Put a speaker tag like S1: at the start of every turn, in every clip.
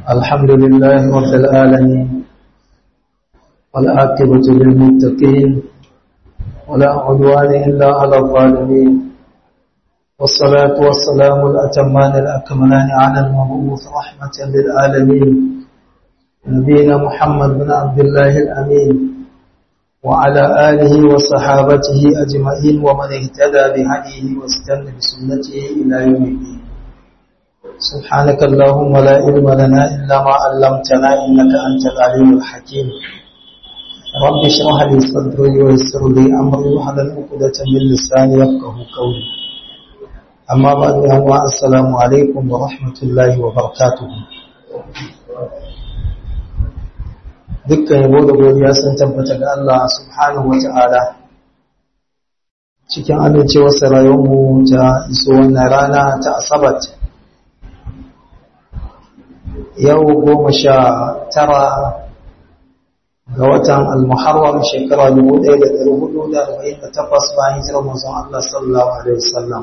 S1: الحمد لله رب العالمين والعاقبة للمتقين ولا عدوان إلا على الظالمين والصلاة والسلام الأتمان الأكملان على المبعوث رحمة للعالمين نبينا محمد بن عبد الله الأمين وعلى آله وصحابته أجمعين ومن اهتدى بهديه واستنى بسنته إلى يوم الدين سبحانك اللهم لا علم لنا إلا ما علمتنا إنك أنت العليم الحكيم رب اشرح لي صدري ويسر لي أمري واحلل عقدة من لساني يفقه قولي أما بعد يا السلام عليكم ورحمة الله وبركاته dukkan yabo da godiya sun tabbata ga Allah subhanahu wata'ala cikin amincewar rayuwarmu ta iso wannan rana ta asabat yau goma sha tara ga watan al-muharram shekara 1448 bayan hijirar manzon Allah sallallahu alaihi wasallam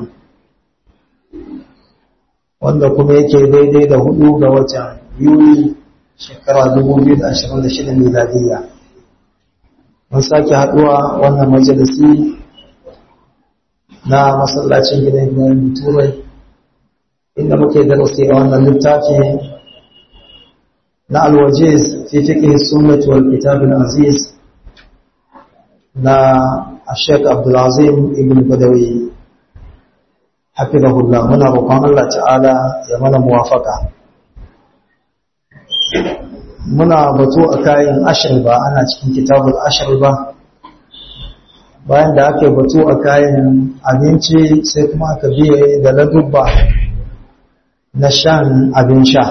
S1: wanda kuma yake daidai da hudu ga watan yuli shekara 2026 miladiyya mun sake haduwa wannan majalisi na masallacin gidan gidan turai inda muke darasi a wannan littafi na alwajiz fi fiqh sunnah wal kitab al aziz na Sheikh Abdul Azim ibn Badawi hafizahullah muna roƙon Allah ta'ala ya mana muwafaka muna batu a kayan ashir ba ana cikin kitabul ashir ba bayan da aka batu a kayan abinci sai kuma aka biye da ladubba na shan abin sha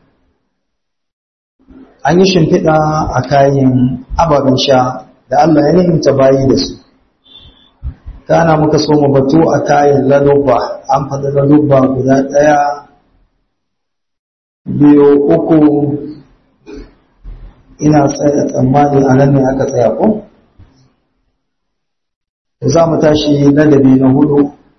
S1: an yi shimfiɗa a kayan ababen sha da Allah ya nimta bayi da su kana muka so mu batu a kayan ladubba an faɗi ladubba guda ɗaya biyu uku ina tsaya tsammani a nan ne aka tsaya ko? za mu tashi ladabi na hudu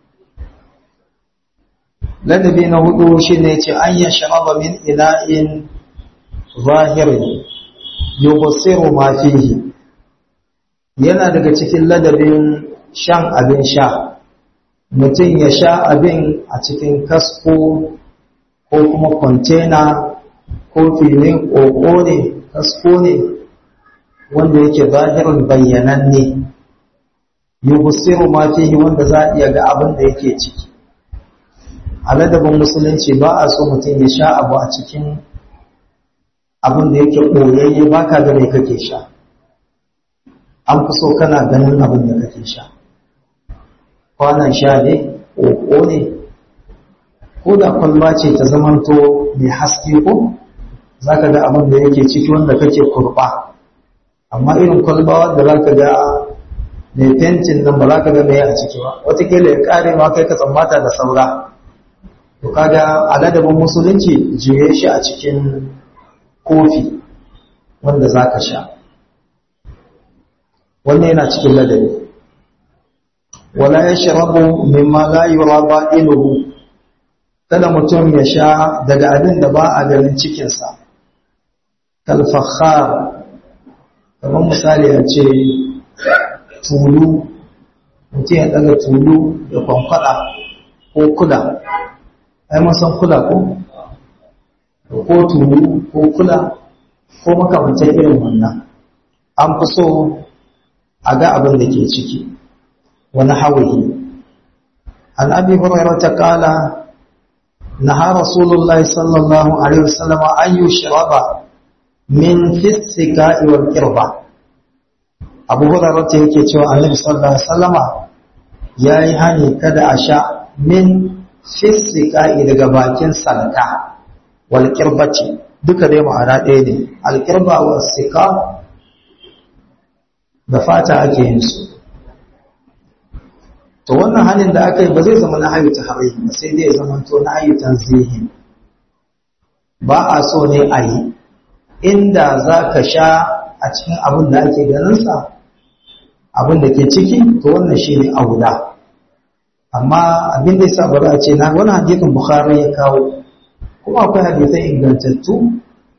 S1: ladabi na hudu shi ne ce an yi sharaba min ina'in zahirin yubusiru ma fihi yana daga cikin ladabin shan abin sha mutum ya sha abin a cikin kasko ko kuma kwantena ko filin ƙoƙo ne kasko ne wanda yake zahirin bayyananne yubusiru ma fihi wanda za a iya ga abin da yake ciki a ladabin musulunci ba a so mutum ya sha abu a cikin abin da yake ɓoyayye ba ka ga mai kake sha an fi so kana ganin abin da kake sha kwanan sha ne ƙoƙo ne ko da kwalba ce ta zamanto mai haske ko za ka ga abin da yake ciki wanda kake kurba amma irin kwalba da za ka ga mai fentin nan ba za ka ga mai a ciki ba watakila ya kare ma kai ka tsammata da saura to kaga aladabin musulunci juye shi a cikin kofi wanda za ka sha wannan yana cikin ladabi wala ya shirabu mimma la yura ba'iluhu kada mutum ya sha daga abin da ba a ganin cikinsa kalfakhar kamar misali a ce tulu mutum ya daga tulu da kwankwada ko kula ai masan kula ko ko tulu ko kula ko makamantar irin wannan an fi so a ga abin da ke ciki wani hawaye an abi hurairah ta kala naha rasulullahi sallallahu alaihi wasallam an yushraba min fisika wal qirba abu hurairah yake cewa annabi sallallahu alaihi wasallama yayi hani kada a sha min fisika daga bakin salka wal qirbati duka dai ma'ana ɗaya ne al qirba wal sika da fata ake yin su to wannan hanin da aka yi ba zai zama na hayu ta harai ba sai dai zama to na hayu zihin ba a so ne a yi inda za ka sha a cikin abin da ake ganinsa abin da ke ciki to wannan shi ne aula amma abin da yasa ba za a ce na wani hadisin bukhari ya kawo kuma akwai hadisai ingantattu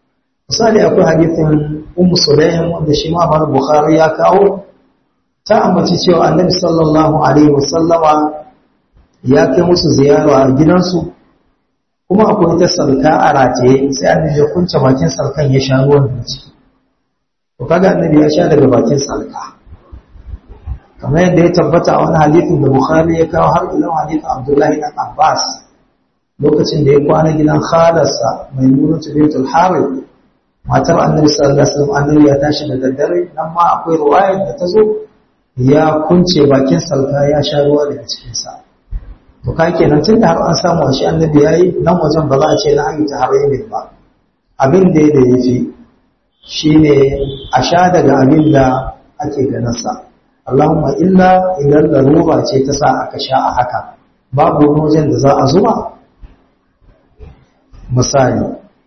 S1: misali akwai hadithin ummu sulaim wanda shi ma bar bukhari ya kawo ta ambaci cewa annabi sallallahu alaihi wasallama ya kai musu ziyara a gidansu kuma akwai ta salka a rataye sai annabi ya kunce bakin salkan ya sha ruwan da ciki to kaga annabi ya sha daga bakin salka kamar yadda ya tabbata a wani hadithin da bukhari ya kawo har ila hadithin abdullahi dan abbas lokacin da ya kwana gidan khalarsa mai nuna bintul harith matar annabi sallallahu alaihi wasallam annabi ya tashi da daddare nan ma akwai ruwayar da ta zo ya kunce bakin salka ya sha ruwa daga cikin sa to ka kenan tun da har an samu shi annabi yayi nan wajen ba za a ce na ayi ta haramin ba abin da ya yafi shine a sha daga abin da ake ganin sa Allahumma illa idan larura ce ta sa aka sha a haka babu wani wajen da za a zuba misali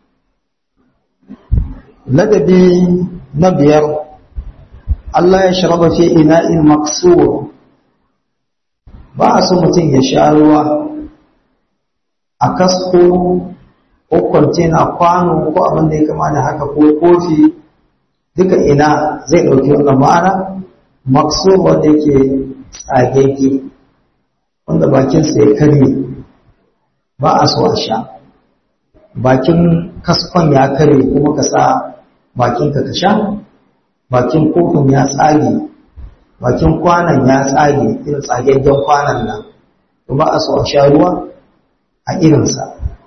S1: ladabi na biyar Allah ya sharaba fi ina'in maksur ba a so mutum ya sha ruwa a kasko ko kwantena kwano ko abin da ya kama da haka ko kofi duka ina zai ɗauki wannan ma'ana maksur wanda yake tsagege wanda bakinsa ya karye ba a so a sha bakin kaskon ya karye kuma ka sa bakinka ka sha bakin kofin ya tsage bakin kwanan ya tsage irin tsagaggen kwanan nan to ba a so a sha ruwa a irinsa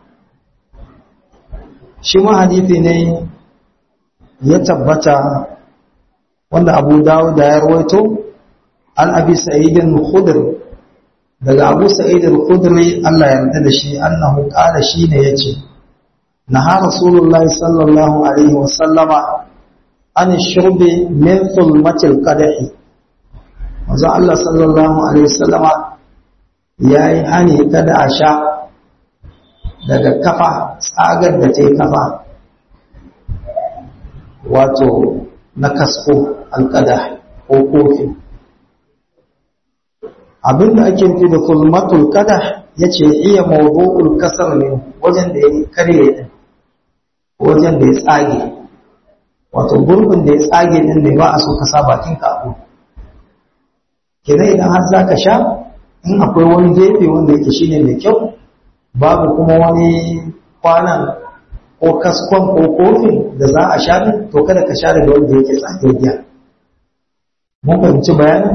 S1: shi ma hadithi ne ya tabbata wanda abu dawud da ya rawaito an abi sa'idin khudri daga abu sa'idin khudri Allah ya yarda da shi annahu qala shine yace naha rasulullahi sallallahu alaihi wa sallama an shurbi min sulmatil qadahi manzo Allah sallallahu alaihi wa sallama yayi hani kada a sha daga kafa tsagar da ta yi kafa wato na kasko alƙada ko kofi abinda ake nufi da kulmatul kada ya ce iya mawdu'ul kasar ne wajen da ya karye din wajen da ya tsage wato gurbin da ya tsage din ne ba a so ka sa bakin ka abu kenan idan har za ka sha in akwai wani gefe wanda yake shine mai kyau babu kuma wani kwanan ko kaskon ko kofin da za a sha din to kada ka sha daga wanda yake tsagaggiya mun fahimci bayanin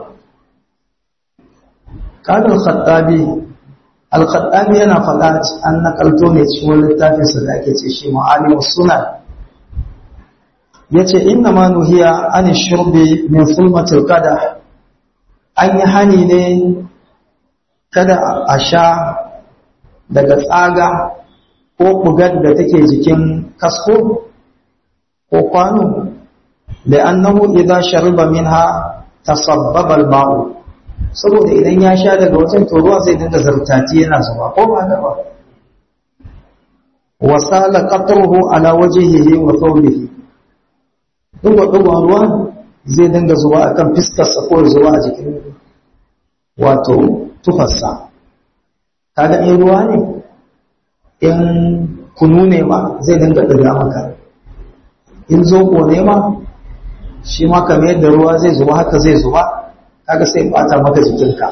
S1: قال الخطابي الخطابي yana faɗa an nakalto ne cikin wani littafin sa da ake ce shi ma'alim sunan yace inna ma nuhiya an shurbi min sulmatil qada an yi hani ne kada a sha daga tsaga ko bugar da take jikin kasko ko kwano da annahu idza shariba minha tasabbaba al-ma'u saboda idan ya sha daga wajen to ruwa zai dinga zartati yana zuba ko ba haka ba wasala qatruhu ala wajhihi wa thawbihi dugo dugo ruwa zai dinga zuba akan fiskar sa ko zuwa a jikin wato tufarsa kaga in ruwa ne in kunu ne ma zai dinga ɗiga maka in zoɓo ne ma shi ma kamar yadda ruwa zai zuba haka zai zuba kaga sai bata maka jikinka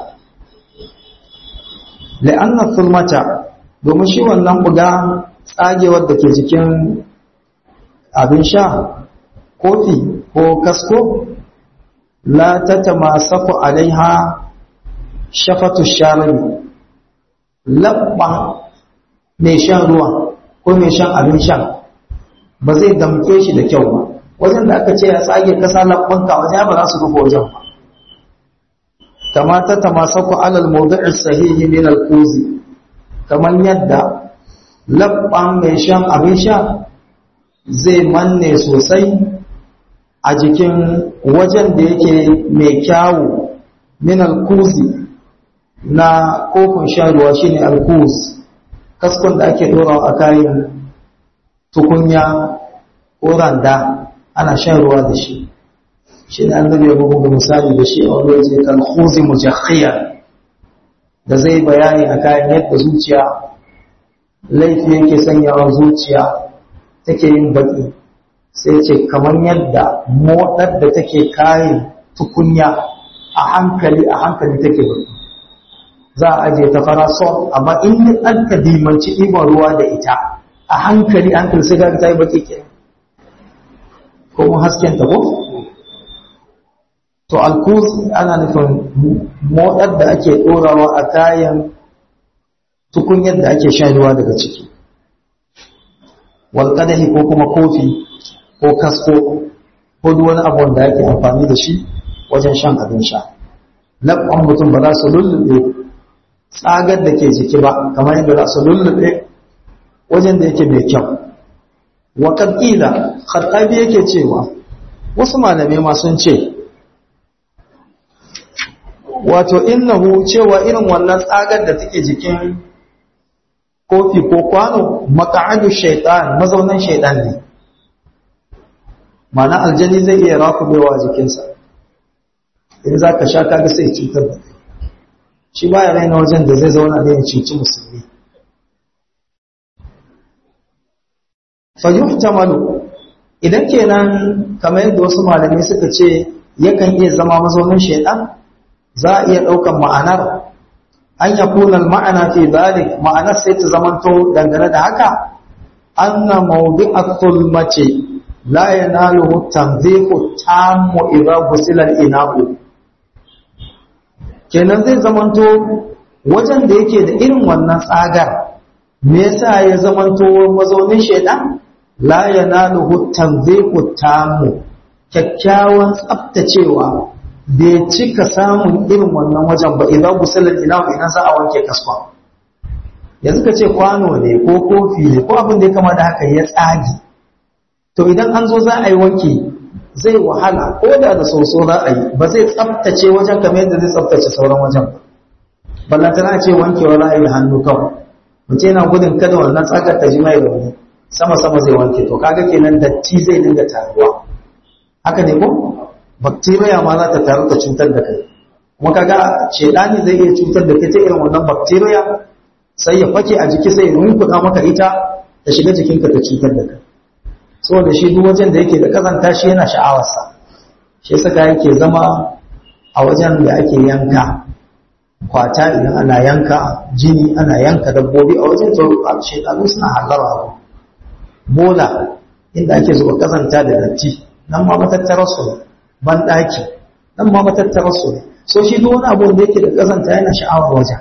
S1: la'anna fulmata domin shi wannan buga tsagewar da ke jikin abin sha kofi ko kasko la tatamasaku alaiha shafatu sharabi labban mai shan ruwa ko mai shan abin shan ba zai damke shi da kyau ba wajen da aka ce ya tsage kasa labbanka wajen ba za su rufe wajen ba kama ta tamasaku alal mawdu'i sahihi min al-kuzi kaman yadda labban mai shan abin sha zai manne sosai a jikin wajen da yake mai kyawu min al-kuzi na kofin shan ruwa shine al-kuz kaskon da ake dorawa a kayan tukunya ko randa ana shan ruwa da shi shi ne annabi ya bugu misali da shi a wani waje kan khuzi mujakhiya da zai bayani a kayan yadda zuciya laifi yake sanyawa zuciya take yin baki sai ce kamar yadda moɗar da take kayan tukunya a hankali a hankali take baki za a ajiye ta farasol amma in an ka dimanci ɗiban ruwa da ita a hankali hankali sai ga ta yi baki ke ko hasken ta ko to alkus ana nufin moɗar da ake ɗorawa a kayan tukunyar da ake shan ruwa daga ciki walƙadahi ko kuma kofi ko kasko ko duk wani abu wanda ake amfani da shi wajen shan abin sha labban mutum ba za su lullube tsagar da ke jiki ba kamar yadda za su lullube wajen da yake mai kyau wa ƙila khattabi yake cewa wasu malamai ma sun ce wato innahu cewa irin wannan tsagar da take jikin kofi ko kwano maka'adu shaitan mazaunan shaitan ne mana aljani zai iya rakubewa jikinsa in za ka sha kaga sai cutar da shi baya raina wajen da zai zauna da yin cuci musulmi fayyuhtamalu idan kenan kamar yadda wasu malamai suka ce yakan iya zama mazaunin shaitan za a iya ɗaukan ma'anar an ya kunan ma'ana fi zalik ma'anar sai ta zamanto dangane da haka anna mawdi'atul mace la yanaluhu tanzihu tammu idza gusila al-ina'u kenan zai zamanto wajen da yake da irin wannan tsagar me yasa ya zamanto mazaunin shedan la yanaluhu tanzihu tammu kyakkyawan tsaftacewa bai cika samun irin wannan wajen ba idan gusalin ina idan za a wanke kaskwa yanzu ka ce kwano ne ko kofi ne ko abin da ya kama da haka ya tsagi to idan an zo za a yi wanki zai wahala ko da da soso za a yi ba zai tsaftace wajen kamar yadda zai tsaftace sauran wajen ba ballantana ce wankewa za a yi hannu kawai mutum yana gudun kada wannan tsagar ta ji mai rauni sama sama zai wanke to kaga kenan datti zai dinga taruwa haka ne ko bacteria ma za ta taru ta cutar da kai kuma kaga shedani zai iya cutar da kai ta irin wannan bacteria sai ya fake a jiki sai ya rinkuɗa maka ita ta shiga jikinka ta cutar da kai saboda shi duk wajen da yake da kazanta shi yana sha'awarsa shi saka yake zama a wajen da ake yanka kwata idan ana yanka jini ana yanka dabbobi a wajen to shekaru suna hallara bola inda ake zuba kazanta da datti nan ma matattarar su ne ban ɗaki nan ma matattarar su ne so shi duk wani abu da yake da kazanta yana sha'awar wajen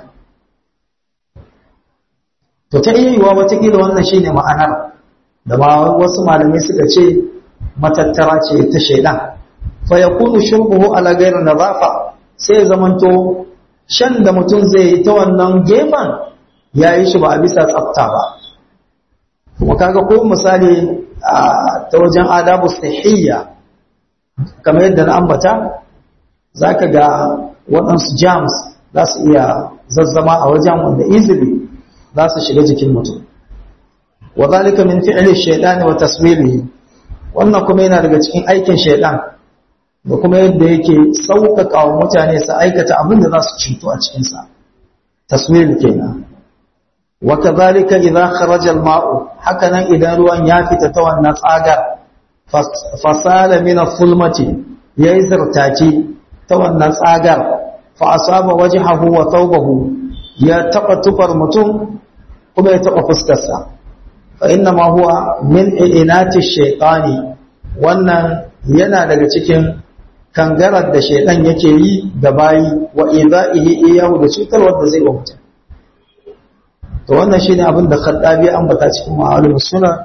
S1: to ta iya yiwa watakila wannan shine ma'anar da ma wasu malamai suka ce matattara ce ta shaidan fa yakunu shurbuhu ala ghayri nadafa sai ya zamanto shan da mutum zai yi ta wannan gefen ya yi shi ba a bisa tsafta ba kuma kaga ko misali ta wajen adabu sahiyya kamar yadda na ambata zaka ga waɗansu jams za su iya zazzama a wajen wanda easily za su shiga jikin mutum wa zalika min fi'li shaytan wa taswirihi wannan kuma yana daga cikin aikin shaytan da kuma yadda yake sauƙaƙa wa mutane su aikata abin da za su cinto a cikin sa taswir kenan wa kadhalika idha kharaja al-ma'u hakanan idan ruwan ya fita ta wannan tsagar fasala min al-fulmati yayi zartaci ta wannan tsagar fa asaba wajhahu wa thawbahu ya taba tufar mutum kuma ya taba fuskarsa fa inna ma huwa min inati shaytani wannan yana daga cikin kangarar da shaytan yake yi da bayi wa idaihi iyahu da cutarwar da zai wa mutum to wannan shine abin da Khattabi ambata cikin ma'alum sunna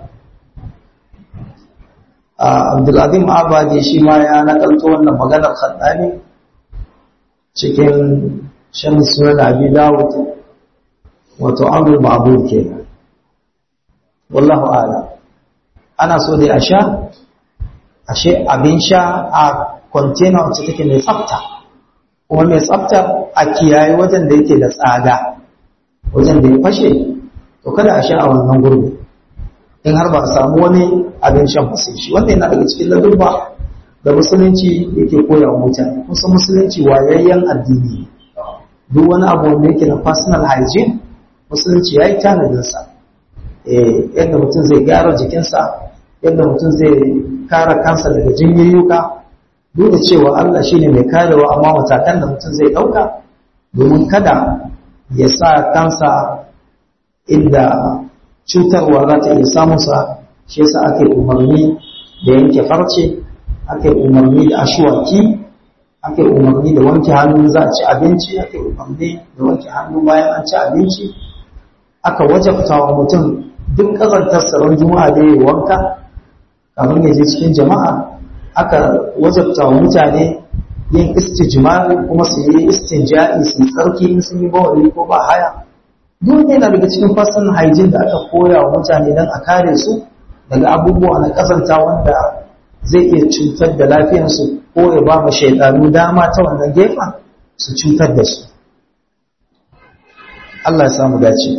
S1: Abdulazim Abadi shi ma ya nakalto wannan maganar Khattabi cikin shan sunan Abi Dawud wato amrul ma'bud kenan wallahu a'lam ana so dai a sha ashe abin sha a container wacce take mai tsafta kuma mai tsafta a kiyaye wajen da yake da tsada wajen da ya fashe to kada a sha a wannan gurbi in har ba a samu wani abin shan fasai shi wanda yana daga cikin ladurba da musulunci yake koya wa mutane kusa musulunci wayayyen addini duk wani abu wanda yake na personal hygiene musulunci ya yi tanadinsa yadda mutum zai gyara jikinsa yadda mutum zai kare kansa daga jinyayyuka duk da cewa Allah shine mai karewa amma matakan da mutum zai ɗauka domin kada ya sa kansa inda cutarwa za ta iya samunsa shi yasa ake umarni da yanke farce ake umarni da ashwaki ake umarni da wanke hannu za a ci abinci ake umarni da wanke hannu bayan an ci abinci aka wajabta wa mutum duk ƙazantar tsaron juma'a da ya wanka kamar ya je cikin jama'a aka wajabta wa mutane yin istijmari kuma su yi istinja'i su yi tsarki in sun yi bawali ko ba haya duk yana daga cikin fasin haijin da aka koya wa mutane don a kare su daga abubuwa na ƙazanta wanda zai iya cutar da lafiyarsu ko ya ba mu shaidanu dama ta wannan gefen su cutar da su Allah ya samu dace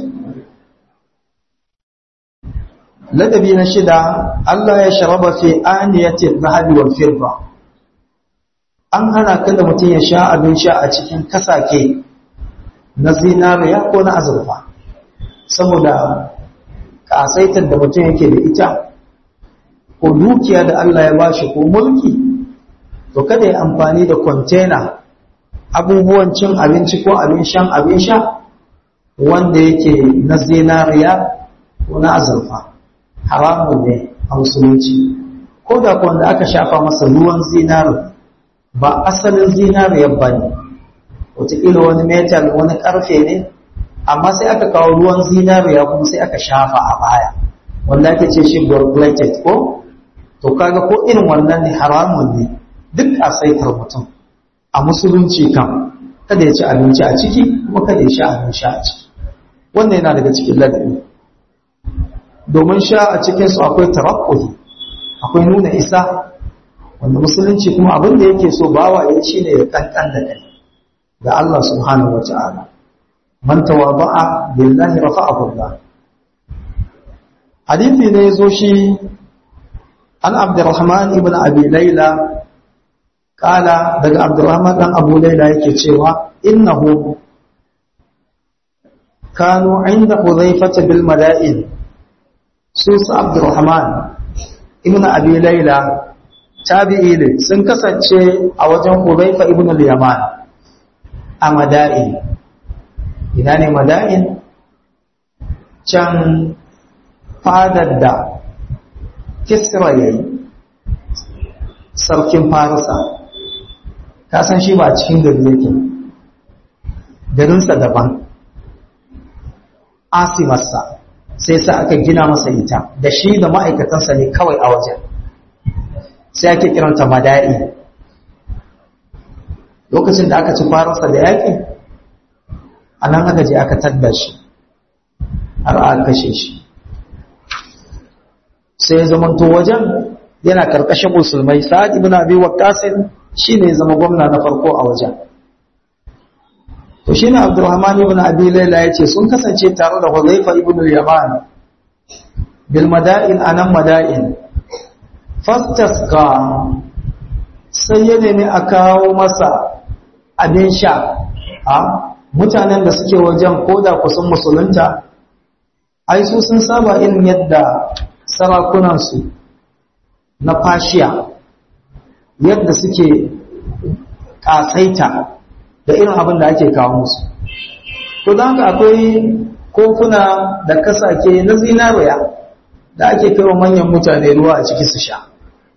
S1: ladabi na shida Allah ya sharaba fi aniyatin zahabi wal firba an hana kada mutum ya sha abin sha a cikin kasake na zinariya ko na azurfa saboda kasaitar da mutum yake da ita ko dukiya da Allah ya bashi ko mulki to kada ya amfani da kwantena abubuwan cin abinci ko abin shan abin sha wanda yake na zinariya ko na azurfa haramun ne a musulunci ko da wanda aka shafa masa ruwan zinari ba asalin zinariyar ba ne wataƙila wani metal wani ƙarfe ne amma sai aka kawo ruwan zinariya kuma sai aka shafa a baya wanda ake ce shi gold-plated ko to kaga ko irin wannan ne haramun ne duk a saitar mutum a musulunci kan kada ya ci abinci a ciki kuma kada ya sha abin sha a ciki wannan yana daga cikin ladabi domin sha a cikinsu akwai tarakkuhi akwai nuna isa wanda musulunci kuma abin da yake so bawa ya shi ne ya kankan da kai ga Allah subhanahu wa ta'ala man tawaba'a billahi rafa'ahu Allah hadithi ne yazo shi an Abdurrahman ibn Abi Layla kala daga Abdurrahman dan Abu Layla yake cewa innahu kanu inda Hudhaifah bil mala'in su su Abdurrahman ibn Abi Layla tabi'i ne sun kasance a wajen Hudhaifa ibn al-Yaman a Mada'in ina ne Mada'in can fadar da Kisra yayi sarkin Farisa ka san shi ba cikin gari yake garinsa daban asimarsa sai sa aka gina masa ita da shi da ma'aikatansa ne kawai a wajen sai ake kiranta mada'i lokacin da aka ci faransa da yaƙi a nan aka je aka tadda shi har aka kashe shi sai ya zamanto wajen yana karkashin musulmai sa'ad ibn abi waqqas shine zama gwamna na farko a wajen to shine abdurrahman ibn abi layla yace sun kasance tare da huzaifa ibn al-yaman bil mada'in anan mada'in fastasqa sai ya nemi a kawo masa abin sha a mutanen da suke wajen koda kusan musulunta ai su sun saba irin yadda sarakunansu na fashiya yadda suke kasaita da irin abin da ake kawo musu to don haka akwai kofuna da kasake na zinariya da ake kai wa manyan mutane ruwa a ciki su sha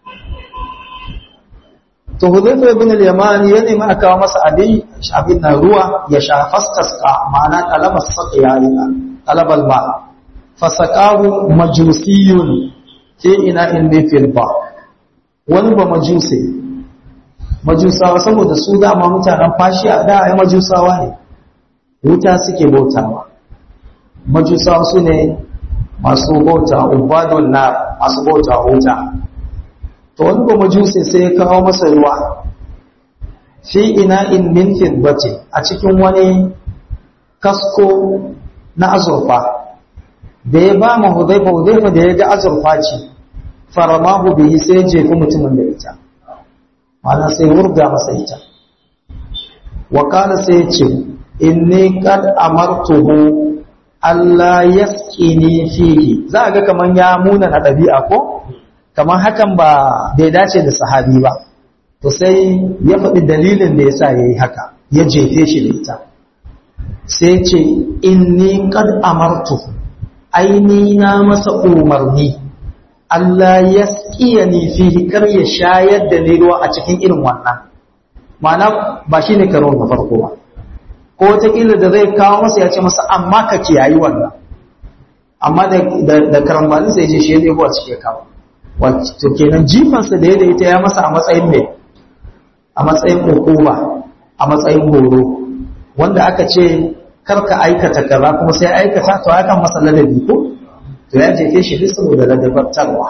S1: to hudayfa ibn al-yamani ya nemi aka kawo masa abin abin na ruwa ya sha fastasqa ma'ana talaba saqiya talabal ma fasaqahu majusiyun fi ina in fil ba wani ba majusi majusawa saboda su dama mutanen fashi a da ai majusawa ne wuta suke bautawa majusawa su ne masu bauta ubadun na masu bauta wuta to wani ba majusi sai ya kawo masa ruwa fi ina in min fidbati a cikin wani kasko na azurfa da ya ba ma hudaifa hudaifa da ya ga azurfa ce faramahu bihi sai ya jefi mutumin da ita mana sai wurga masa ita wa kana sai ya ce inni qad amartuhu Allah yasqini fihi za ga kaman ya muna na dabi'a ko kamar hakan ba bai dace da sahabi ba to sai ya faɗi dalilin da yasa yayi haka ya jefe shi da ita sai ce inni qad amartu aini na masa umarni Allah ya ni fihi kar ya shayar da ni ruwa a cikin irin wannan ma'ana ba shi ne karo na farko ba ko wataƙila da zai kawo masa ya ce masa amma ka kiyayi wannan amma da karambani sai je shi ya zai a cikin kawo wato kenan jifansa da ya da ita ya masa a matsayin mai a matsayin hukuma a matsayin horo wanda aka ce karka aikata kaza kuma sai aikata to hakan masa ladabi ko to ya jefe shi duk saboda ladabartarwa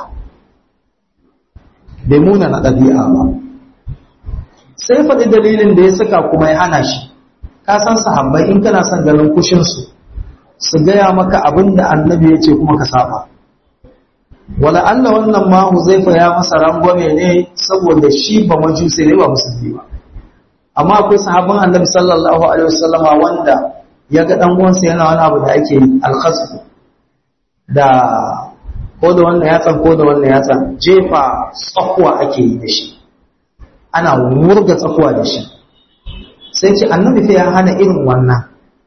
S1: bai muna na ɗabi'a ba sai faɗi dalilin da ya saka kuma ya hana shi ka san sahabbai in kana son ganin kushinsu su gaya maka abin da annabi ya ce kuma ka saba wala Allah wannan ma Huzaifa ya masa rangwame ne saboda shi ba majusi ne ba musulmi ba amma akwai sahabban annabi sallallahu alaihi wasallama wanda ya ga dan uwansa yana wani abu da ake alkhasfu da ko da wannan yatsan ko da wannan yatsan jefa tsakuwa ake yi da shi ana murga tsakuwa da shi sai ce annabi fa ya hana irin wannan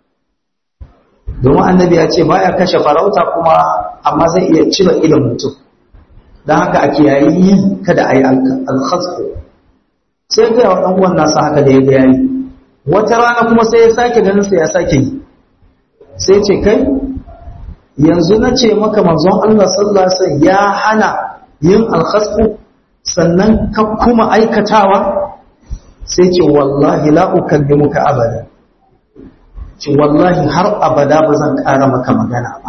S1: domin annabi ya ce baya kashe farauta kuma amma zai iya cire idan mutum don haka a kiyayi yi kada a yi alkhasku sai ga wa ɗan uwan nasa haka da ya ga yayi wata rana kuma sai ya sake ganin sa ya sake yi sai ce kai yanzu na ce maka manzon Allah sallallahu alaihi wasallam ya hana yin alkhasku sannan ka kuma aikatawa sai ce wallahi la ukallimuka abada ce wallahi har abada ba zan ƙara maka magana ba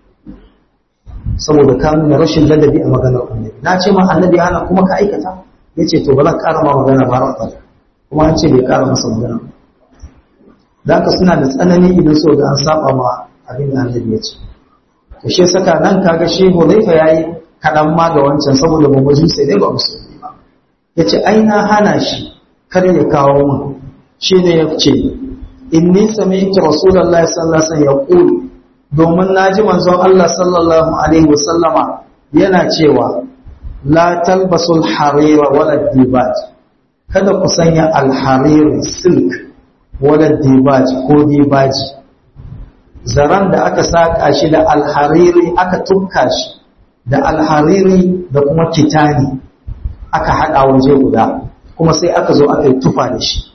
S1: saboda ka nuna rashin ladabi a maganar annabi na ce ma annabi hana kuma ka aikata ya ce to ba zan ƙara ma magana ba har abada kuma an ce bai ƙara masa magana ba da haka suna da tsanani idan so da an saba ma abin da annabi ya ce to shi saka nan kaga shi Hudayfa yayi kaɗan ma ga wancan saboda ba mutum sai dai ba musulmi ba yace ai na hana shi kar ya kawo min shi ne ya ce inni sami'tu rasulullahi sallallahu alaihi wasallam yaqul domin naji manzon Allah sallallahu alaihi wasallama yana cewa la talbasul harira wala dibaj kada ku sanya alharir silk wala dibaj ko dibaji zaran da aka saka shi da alhariri aka tukka shi da alhariri da kuma kitani aka hada waje guda kuma sai aka zo aka yi tufa da shi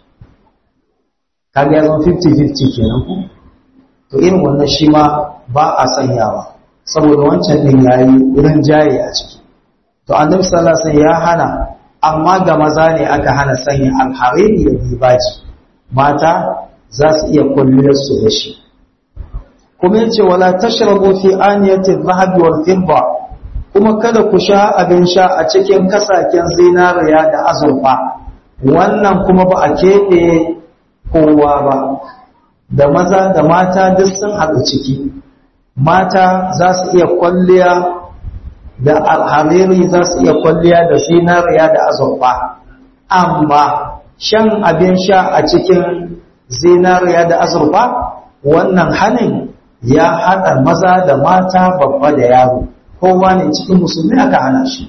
S1: kaga ya zama 50-50 kenan ku to irin wannan shi ma ba a sanyawa saboda wancan din yayi irin jaye a ciki to annabi sallallahu alaihi wasallam ya hana amma ga maza ne aka hana sanya alhariri da dibaji mata za su iya kulliyar su da shi kuma yace wala tashrabu fi aniyati adh-dhahabi wal fidda kuma kada ku sha abin sha a cikin kasaken zinariya da azurfa wannan kuma ba a keɓe kowa ba da maza da mata duk sun haɗu ciki mata za su iya kwalliya da alhariri za su iya kwalliya da zinariya da azurfa amma shan abin sha a cikin zinariya da azurfa wannan hanin ya haɗa maza da mata babba da yaro kowa ne cikin musulmi aka hana shi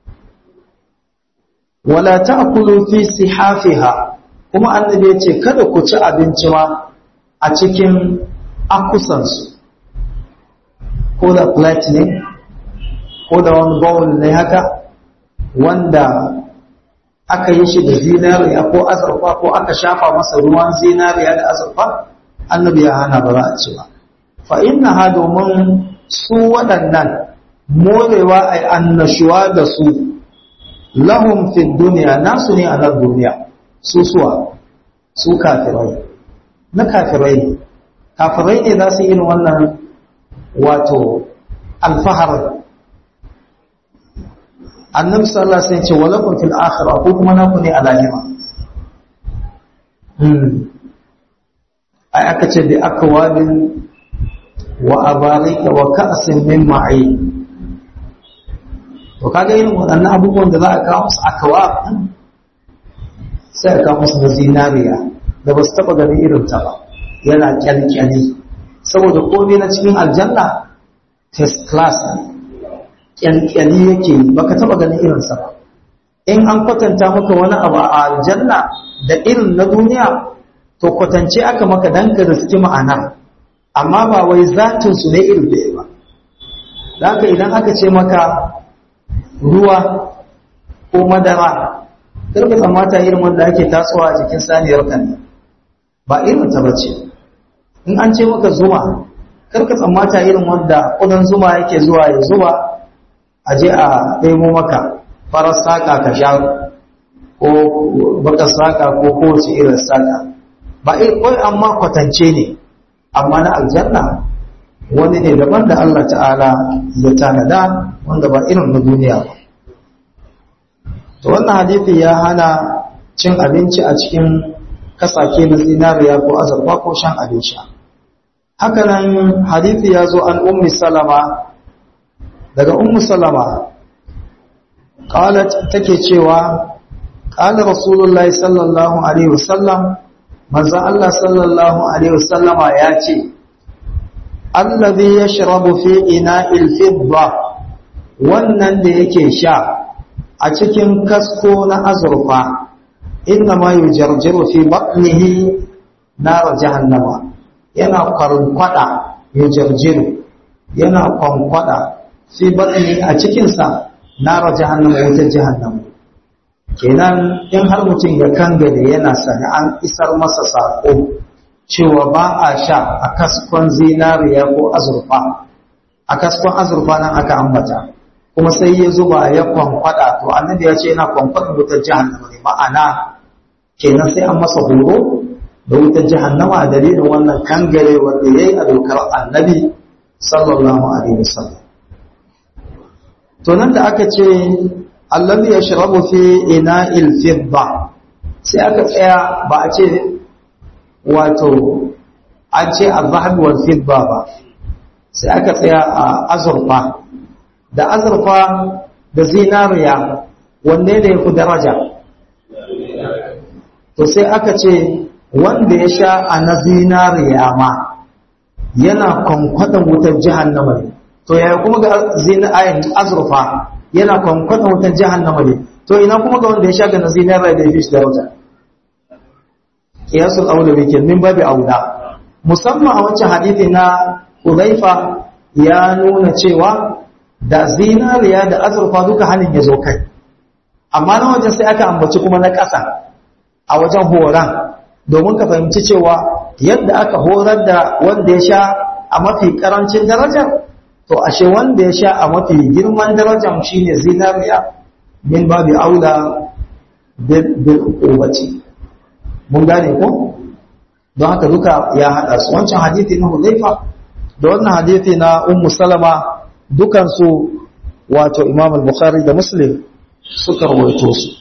S1: wala ta'kulu fi sihafiha kuma annabi ya ce kada ku ci abinci ma a cikin akusansu ko da plate ne ko da wani bowl ne haka wanda aka yi shi da zinariya ko azurfa ko aka shafa masa ruwan zinariya da azurfa annabi ya hana ba za a ci ba fa inna ha domin su waɗannan morewa ai annashuwa da su lahum fi duniya nasu ne a nan duniya su suwa su kafirai na kafirai ne kafirai ne za su irin wannan wato alfahar annabi sallallahu alaihi wasallam ce walakum fil akhirah ko kuma naku ne a lahira ai aka ce bi akwabin wa abarika wa ka'sin min ma'in to kaga irin waɗannan abubuwan da za a kawo musu akawab sai a kawo musu na zinariya da ba su taɓa ganin irin ta ba yana kyalkyali saboda komai na cikin aljanna first class kyankyali yake baka taba ganin irinsa ba in an kwatanta maka wani abu a aljanna da irin na duniya to kwatance aka maka dan ka riski ma'ana amma ba wai zatin su ne irin da ba haka idan aka ce maka ruwa ko madara karka tsammata irin wanda ake tasowa a jikin saniyar kan ba irin ta bace in an ce maka zuma karka tsammata irin wanda kudan zuma yake zuwa ya zuwa a je a ɗebo maka farar saƙa ka sha ko baka saƙa ko kowace irin saƙa ba kawai amma kwatance ne amma na aljanna wani ne daban da Allah ta'ala ya tanada wanda ba irin na duniya ba to wannan hadithi ya hana cin abinci a cikin kasake na zinariya ko azurfa ko shan abin sha haka nan hadithi ya zo an ummi salama daga ummu salama qalat take cewa qala rasulullahi sallallahu alaihi wasallam manzo Allah sallallahu alaihi wasallama ya ce allazi yashrabu fi ina'il fidda wannan da yake sha a cikin kasko na azurfa inna ma yujarjiru fi batnihi nar jahannama yana kwarkwada yujarjiru yana kwankwada fi batni a cikin sa nar jahannama wutar jahannama kenan in har mutum ya kangare yana sani an isar masa sako cewa ba a sha a kaskon zinariya ko azurfa a kaskon azurfa nan aka ambata kuma sai ya zuba ya kwankwada to annabi ya ce yana kwankwada wutar jahannama ne ma'ana kenan sai an masa horo da wutar jahannama a dalilin wannan kangare wanda ya yi a dokar annabi sallallahu alaihi wasallam to nan da aka ce allazi yashrabu fi ina'il fidda sai aka tsaya ba a ce wato an ce azhab wal fidda ba sai aka tsaya a azurfa da azurfa da zinariya wanne ne ku daraja to sai aka ce wanda ya sha a na zinariya ma yana kwankwaɗan wutar jahannama ne to yaya kuma ga zinariya azurfa yana kwankwaɗan wutar jahannama ne to ina kuma ga wanda ya sha ga na zinariya da ya fi shi daraja kiyasul aula bi min babi aula musamman a wancan hadithi na Hudhaifa ya nuna cewa da zinariya da azurfa duka hannun ya zo kai amma na wajen sai aka ambaci kuma na ƙasa a wajen horon domin ka fahimci cewa yadda aka horar da wanda ya sha a mafi ƙarancin darajar to ashe wanda ya sha a mafi girman darajar shine zinariya min babi aula bil ubati mun gane ko don haka duka ya haɗa su wancan hadithi na Hudhaifa da wannan hadithi na Ummu Salama dukansu wato Imam al-Bukhari da Muslim suka rawaito su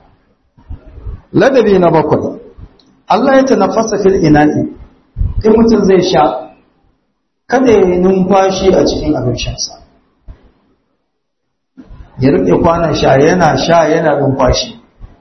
S1: ladabi na bakwai Allah ya tanaffasa fil ina'i in mutum zai sha kada ya numfashi a cikin abin shansa ya rike kwanan sha yana sha yana numfashi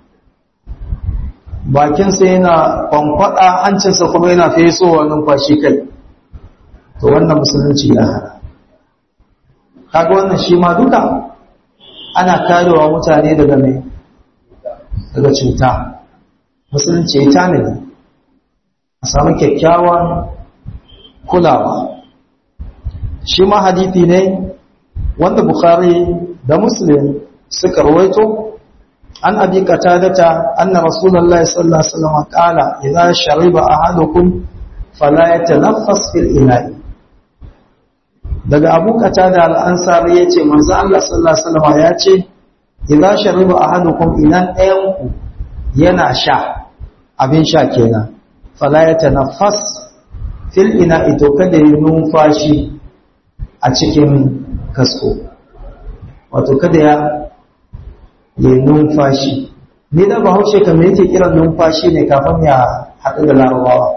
S1: bakinsa yana kwankwada hancinsa kuma yana fesowa numfashi kai to wannan musulunci ya hana kaga wannan shi ma duka ana karewa mutane daga mai daga cuta musulunci ya tanadi a samu kyakkyawan kulawa shi ma hadithi ne wanda bukhari da muslim suka rawaito an abi qatadata anna rasulullahi sallallahu alaihi wasallam qala idza shariba ahadukum fala yatanaffas fil ina'i daga abu qatada al-ansari yace manzo Allah sallallahu alaihi wasallam yace idza shariba ahadukum inan ɗayan ku yana sha abin sha kenan fala yatanaffas fil ina'i to kada yi numfashi a cikin kasko wato kada ya yi numfashi ni da bahaushe kamar yake kiran numfashi ne kafin ya haɗu da larabawa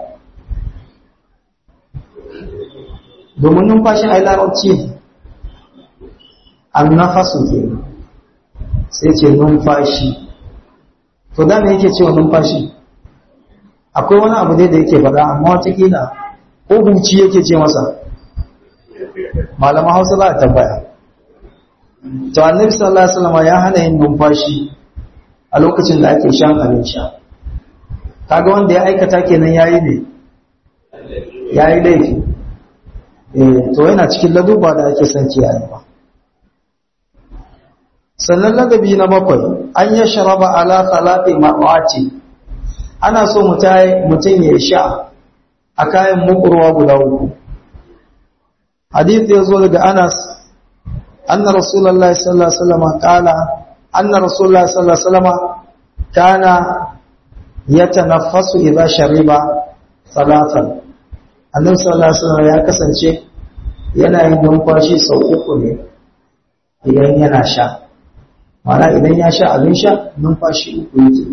S1: domin numfashi a yi larabci an nafasu ke sai ce numfashi to da me yake cewa numfashi akwai wani abu dai da yake faɗa amma watakila ko huci yake ce masa malaman hausa za a tambaya to annabi sallallahu alaihi wasallam ya hana yin numfashi a lokacin da ake shan abin sha kaga wanda ya aikata kenan yayi ne yayi laifi eh to yana cikin laduba da ake son kiyayewa sannan ladabi na bakwai an ya sharaba ala khalafi ma'ati ana so mutum ya sha a kayan mukurwa guda uku hadith ya zo daga anas anna rasulullahi sallallahu alaihi wasallam qala anna rasulullahi sallallahu alaihi wasallam kana yatanaffasu idza shariba salatan annabi sallallahu alaihi wasallam ya kasance yana yin numfashi sau uku ne idan yana sha mana idan ya sha abin sha numfashi uku yake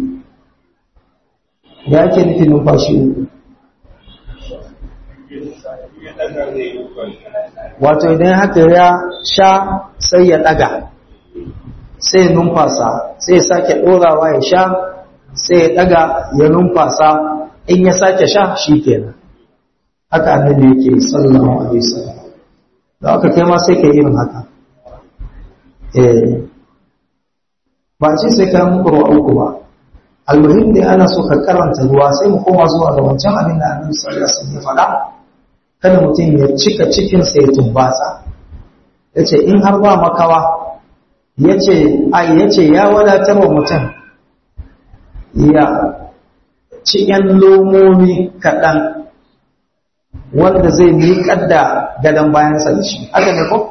S1: ya ke nufi numfashi uku wato idan haka ya sha sai ya daga sai ya numfasa sai ya sake ɗorawa ya sha sai ya daga ya numfasa in ya sake sha shi kenan haka annabi yake sallallahu alaihi wasallam da aka kai ma sai ka irin haka eh ba ce sai ka muku ruwa uku ba almuhim dai ana so ka karanta ruwa sai mu koma zuwa ga wancan abin da annabi sallallahu alaihi wasallam ya faɗa kada mutum ya cika cikin sa ya tumbatsa yace in har ba makawa yace ai yace ya wadatar wa mutum ya ci yan lomomi kaɗan wanda zai miƙar da gadon bayansa da shi haka ne ko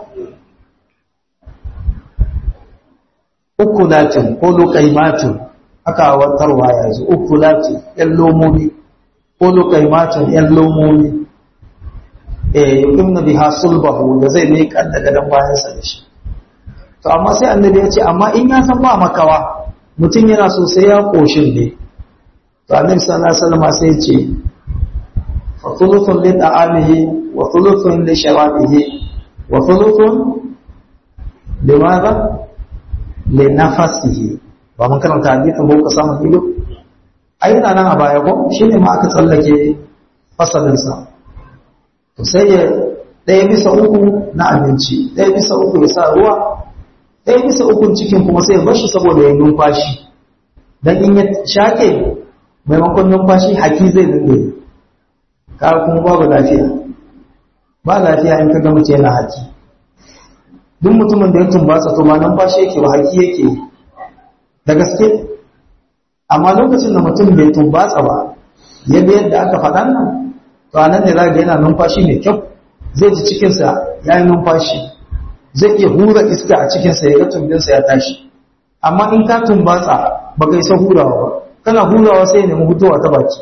S1: uku latin ko lokaimatin aka watarwa ya zo uku latin yan lomomi ko lokaimatin yan lomomi eh yuqimna biha sulbahu da zai mai kadda gadan bayansa da shi to amma sai annabi ya ce amma in ya san ba makawa mutum yana so sai ya koshin ne to annabi sallallahu alaihi wasallam sai ya ce fa thuluthun li ta'amihi wa thuluthun li sharabihi wa thuluthun limadha linafasihi ba mun karanta hadisin ba ku samu ido ai ina nan a baya ko shine ma aka tsallake fasalin sa to sai ya ɗaya bisa uku na abinci ɗaya bisa uku ya sa ruwa ɗaya bisa uku cikin kuma sai ya bar shi saboda ya numfashi dan in ya shake maimakon numfashi haki zai dinga ka kuma babu lafiya ba lafiya in ka ga mace yana haki duk mutumin da ya tumbatsa to ba numfashi yake ba haki yake da gaske amma lokacin da mutum bai tumbatsa ba yadda yadda aka faɗa nan to anan ne zaka yana numfashi mai kyau zai ji cikinsa ya yi numfashi zai iya hura iska a cikinsa ya ga tumbinsa ya tashi amma in ka tumbatsa ba ka isa hurawa ba kana hurawa sai ya nemi hutuwa ta baki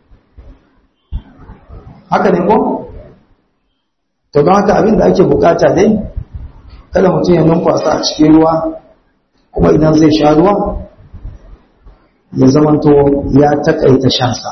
S1: haka ne ko to don haka abin da ake bukata dai kada mutum ya numfasa a cikin ruwa kuma idan zai sha ruwa ya zamanto ya takaita shansa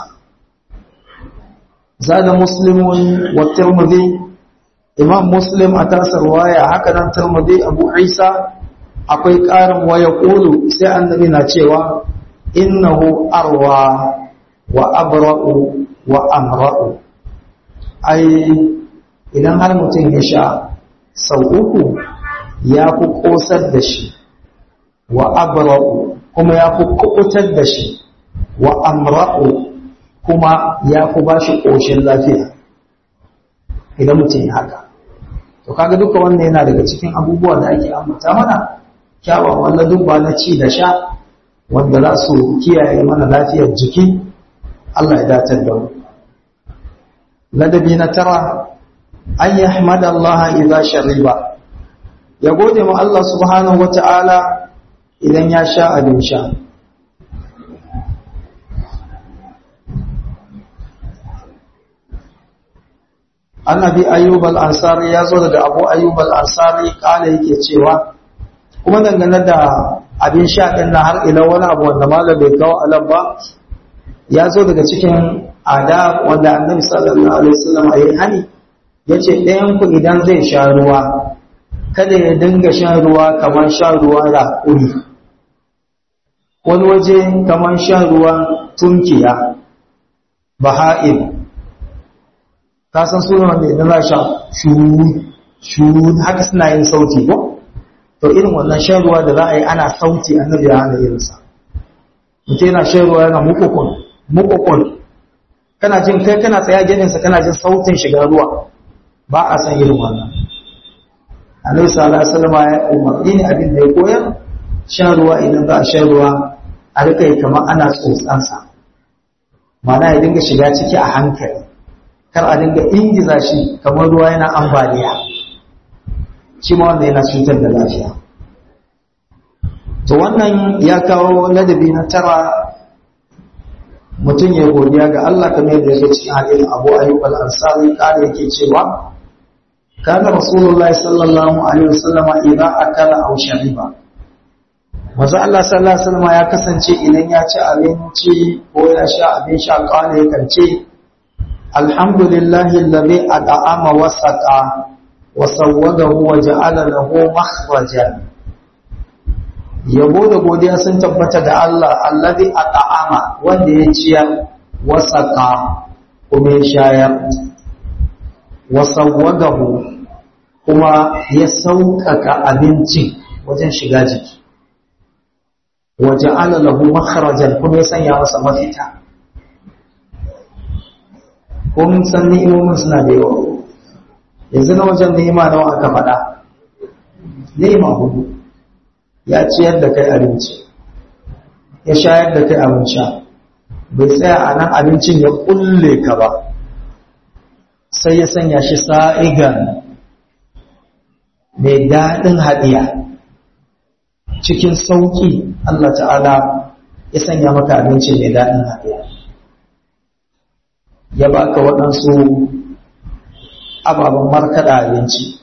S1: zada muslimun wa tirmidhi imam muslim a tasar waya haka nan tirmidhi abu isa akwai karin waya kulu sai annabi na cewa innahu arwa wa abra'u wa amra'u ai idan har mutum ya sha sau uku ya fi ƙosar da shi wa abra'u kuma ya fi kuɓutar da shi wa amra'u kuma ya fi ba shi ƙoshin lafiya idan mutum ya haka to kaga duka wannan yana daga cikin abubuwa da ake ambata mana kyawawan ladubba na ci da sha wanda za su kiyaye mana lafiyar jiki Allah ya datar da mu ladabi na tara an yahmada Allah idza shariba ya gode ma Allah subhanahu wata'ala idan ya sha abin sha annabi ayyub al-ansari ya zo daga abu ayyub al-ansari kala yake cewa kuma dangane da abin sha din na har ila wani abu wanda malam bai kawo alam ba ya zo daga cikin adab wanda annabi sallallahu alaihi wasallam ya hani yace ɗayan ku idan zai sha ruwa kada ya dinga shan ruwa kamar shan ruwa da uri wani waje kamar shan ruwan tunkiya baha'im ka san sunan wanda idan za sha shuru shuru haka suna yin sauti ko to irin wannan shan ruwa da za a yi ana sauti annabi ya hana irinsa mutum yana shan ruwa yana mukukun mukukun kana jin kai kana tsaya geninsa kana jin sautin shiga ruwa ba a san irin wannan annabi sallallahu alaihi wasallam ya umarni ne abin da ya koyar shan ruwa idan za a shan ruwa a rika yi kamar ana tsotsansa mana ya dinga shiga ciki a hankali kar a dinga ingiza shi kamar ruwa yana ambaliya shi ma wanda yana cutar da lafiya to wannan ya kawo ladabi na tara mutum ya godiya ga Allah kamar yadda yake cikin hadisin Abu Ayyub al-Ansari kare yake cewa kana Rasulullahi sallallahu alaihi wasallam idan akala aw shariba Maza Allah sallallahu alaihi wasallam ya kasance idan ya ci abinci ko ya sha abin sha kawai ya kance alhamdulillahi alladhi at'ama wa saqa wa sawwadahu wa ja'ala lahu makhrajan yabo da godiya sun tabbata da Allah alladhi at'ama wanda ya ciyar wa saqa kuma ya shayar wa sawwadahu kuma ya sauƙaƙa abincin wajen shiga jiki waje lahu makharajan kuma ya sanya masa mafita kun san ni'imomin suna da yawa yanzu na wajen ni'ima nawa aka faɗa ni'ima hudu ya ciyar da kai abinci ya shayar da kai abin sha bai tsaya a nan abincin ya kulle ka ba sai ya sanya shi sa'igan mai daɗin haɗiya cikin sauƙi Allah ta'ala ya sanya maka abinci mai daɗin haɗiya ya baka waɗansu ababen markaɗa abinci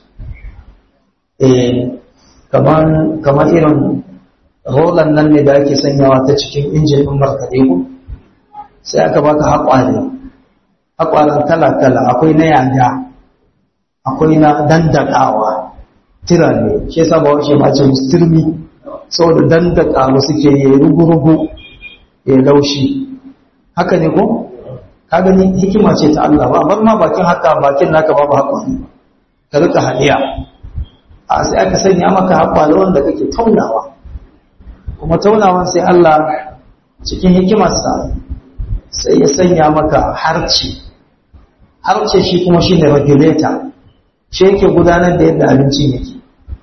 S1: kamar irin rolan nan ne da ake sanyawa ta cikin injin ɗin markaɗe ku sai aka baka haƙware haƙwaren kala-kala akwai na yanga akwai na dandakawa tira ne shi yasa ba wace mace mustirmi saboda dandaka mu suke yi rugu-rugu ya laushi haka ne ko ka gani hikima ce ta Allah ba bar ma bakin haka bakin naka babu haƙwari ka rika hadiya a sai aka sanya maka haƙwari wanda kake taunawa kuma taunawan sai Allah cikin hikimarsa sai ya sanya maka harci harce shi kuma shine regulator shi yake gudanar da yadda abincin yake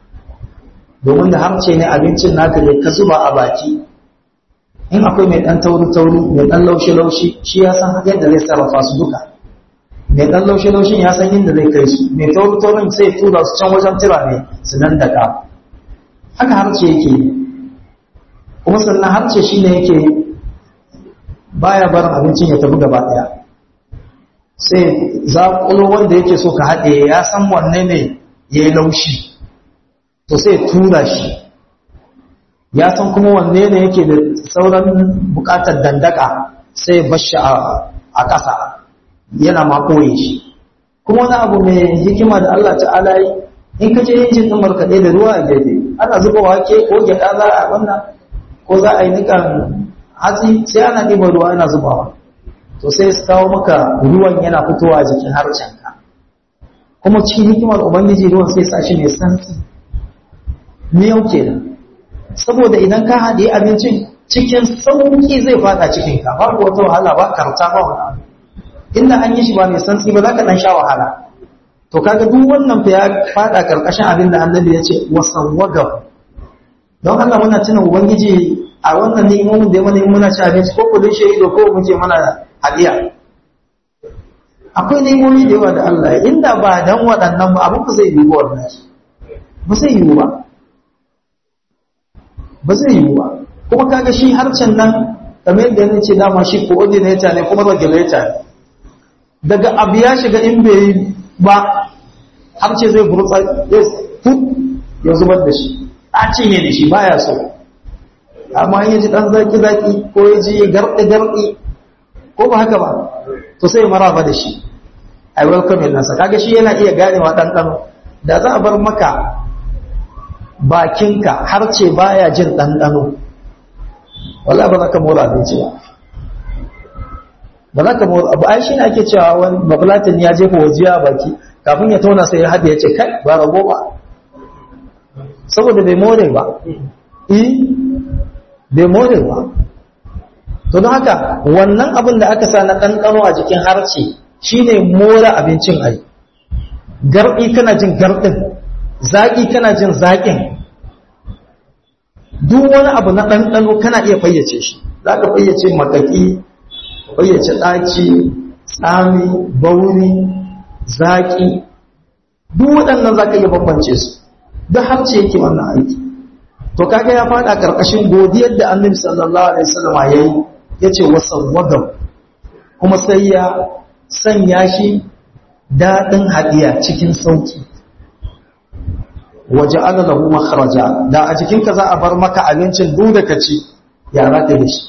S1: domin da harce ne abincin naka ne ka zuba a baki in akwai mai dan tauri-tauri mai dan laushi-laushi shi ya san yadda zai sarrafa su duka mai dan laushi-laushin ya san yadda zai kai su mai tauri-taurin sai tura su can wajen tira ne su nan daga haka harce yake yi kuma sannan harce shi ne yake baya barin abincin ya tafi gaba daya sai zaƙulo wanda yake so ka haɗe ya san wanne ne ya yi laushi to sai tura shi ya san kuma wanne ne yake da sauran buƙatar dandaka sai bashi a ƙasa yana ma ɓoye shi kuma wani abu mai hikima da Allah ta'ala yi in ka je injin ɗin markaɗe da ruwa a gefe ana zuba wake ko gyaɗa za a wannan ko za a yi nikan hatsi sai ana ɗiba ruwa ana zubawa to sai su kawo maka ruwan yana fitowa jikin harcenka kuma cikin hikimar ubangiji ruwan sai sa shi mai santsi miyau kenan saboda idan ka haɗe abincin cikin sauƙi zai fada cikinka babu wata wahala ba karta ba wani abu inda an yi shi ba mai santsi ba za ka ɗan sha wahala to kaga duk wannan fa ya fada karkashin abin da annabi ya ce wasawwaga don Allah muna tuna ubangiji a wannan ni'imomin da ya mana muna ci abinci ko kudin shaido ko muke mana hadiya akwai ni'imomi da yawa da Allah inda ba dan waɗannan ba abin ba zai yi ba ba zai yi ba ba zai yi ba kuma kaga shi harcen nan kamar yadda yana ce dama shi coordinator ne kuma regulator ne daga abu ya shiga in bai yi ba harce zai burtsa ya fut ya zubar da shi a cinye da shi baya so amma in ya ji ɗan zaki-zaki ko ya ji garɗi-garɗi ko ba haka ba to sai maraba da shi a welcome nasa kaga shi yana iya ganewa ɗanɗano da za a bar maka bakinka har ce baya jin ɗanɗano wala ba za ka mora abinci ba ba za ka mora abu ai shi ne ake cewa wani babulatin ya jefa wajiya a baki kafin ya tauna sai ya haɗe ya ce kai ba rago ba saboda bai more ba eh bai more ba to don haka wannan abin da aka sa na ɗanɗano a jikin harce shine more abincin ai garɗi kana jin garɗin zaƙi kana jin zaƙin duk wani abu na ɗanɗano kana iya fayyace shi za ka fayyace makaki fayyace ɗaci tsami bauri zaƙi duk waɗannan za ka iya bambance su duk harce yake wannan aiki to kaga ya faɗa ƙarƙashin godiyar da annabi sallallahu alaihi wasallam ya yi ya ce wasawwadam kuma sai ya sanya shi daɗin hadiya cikin sauki waje ana lahu makharaja da a jikinka za a bar maka abincin duk da ka ci ya za ka yi shi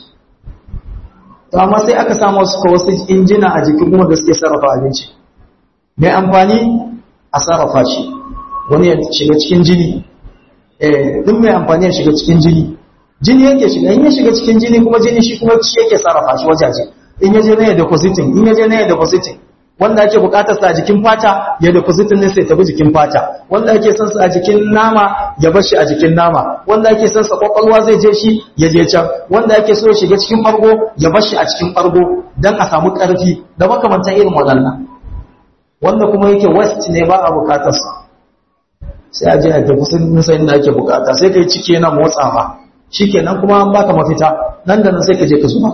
S1: to amma sai aka samu wasu wasu injina a jikin kuma da suke sarrafa abinci mai amfani a sarrafa shi wani ya shiga cikin jini eh duk mai amfani ya shiga cikin jini jini yake shiga in ya shiga cikin jini kuma jini shi kuma shi yake sarrafa shi wajaje in ya je na ya depositing in ya je na ya depositing wanda ake bukatar sa a jikin fata ya depositin ne sai tafi jikin fata wanda ake son sa a jikin nama ya bar shi a jikin nama wanda ake son sa kwakwalwa zai je shi ya je can wanda ake so ya shiga cikin bargo ya bar shi a cikin bargo dan a samu karfi da makamantan irin waɗannan wanda kuma yake west ne ba a bukatar sa sai a je a depositin sai inda ake bukata sai kai ciki yana motsawa shikenan kuma an baka mafita nan da nan sai ka je ka zuba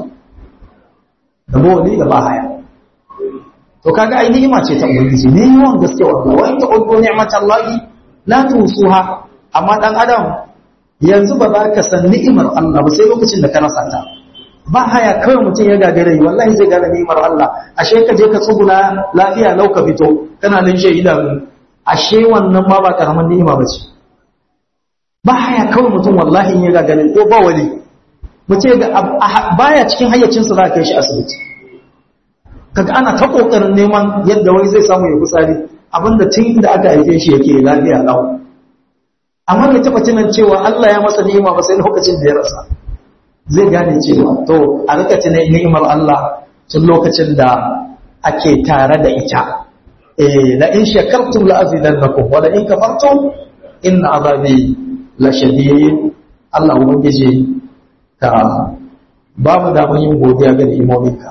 S1: da bawali da ba haya to kaga ai ni'ima ce ta ubangiji ne yawan gaske wallahi wa in ta'uddu ni'matallahi la tusuha amma dan adam yanzu ba za ka san ni'imar Allah ba sai lokacin da ka rasa ta ba haya kawai mutum ya gagare wallahi zai gane ni'imar Allah ashe ka je ka tsuguna lafiya lau ka fito kana nan shi idanu ashe wannan ma ba karaman ni'ima ba ce ba haya kawai mutum wallahi in ya gagare ko ba wali mutum ga baya cikin hayyacinsa za ka kai shi asibiti kaga ana ta kokarin neman yadda wai zai samu ya kusari abinda tun da aka haife shi yake lafiya lau amma bai taba tunan cewa Allah ya masa ni'ima ba sai lokacin da ya rasa zai gane cewa to a rika tunan ni'imar Allah tun lokacin da ake tare da ita eh la in shakartum la azidannakum wa la in kafartum inna azabi la shadid Allah ubangiji ka ba mu da mun yin godiya ga ni'imominka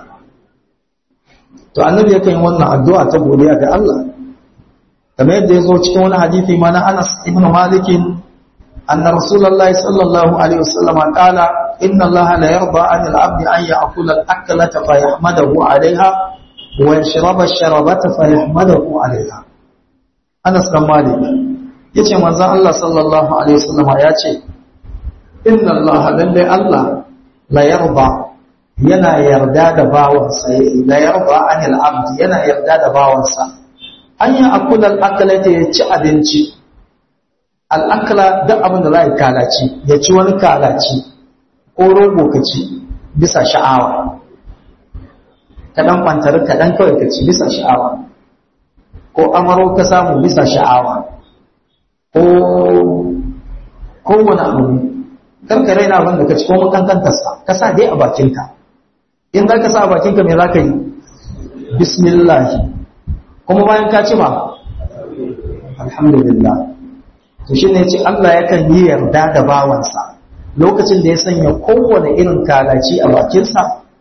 S1: to annabi yakan yi wannan addu'a ta godiya ga Allah kamar yadda ya zo cikin wani hadisi ma na Anas ibn Malik anna Rasulullah sallallahu alaihi wasallam qala inna Allah la yarda 'an al-'abd an ya'kula al-aklata fa yahmadahu 'alayha wa yashraba ash-sharabata fa yahmadahu 'alayha Anas bin Malik yace manzon Allah sallallahu alaihi wasallam ya ce inna Allah lalle Allah la yarda yana yarda da bawansa la yarda anil abd yana yarda da bawansa an yi akula al'akala ta ya ci abinci al'akala duk abin da za a yi kalaci ya ci wani kalaci ko rogo ka ci bisa sha'awa kaɗan kwantar kaɗan kawai ka ci bisa sha'awa ko amaro ka samu bisa sha'awa ko kowane abu karkare na abin da ka ci ko makankantarsa ka sa dai a bakinka in za ka sa a bakinka mai za ka yi bismillahi kuma bayan ka ci ma alhamdulillah to shi ne ce Allah yakan yi yarda da bawansa lokacin da ya sanya kowane irin kalaci a bakinsa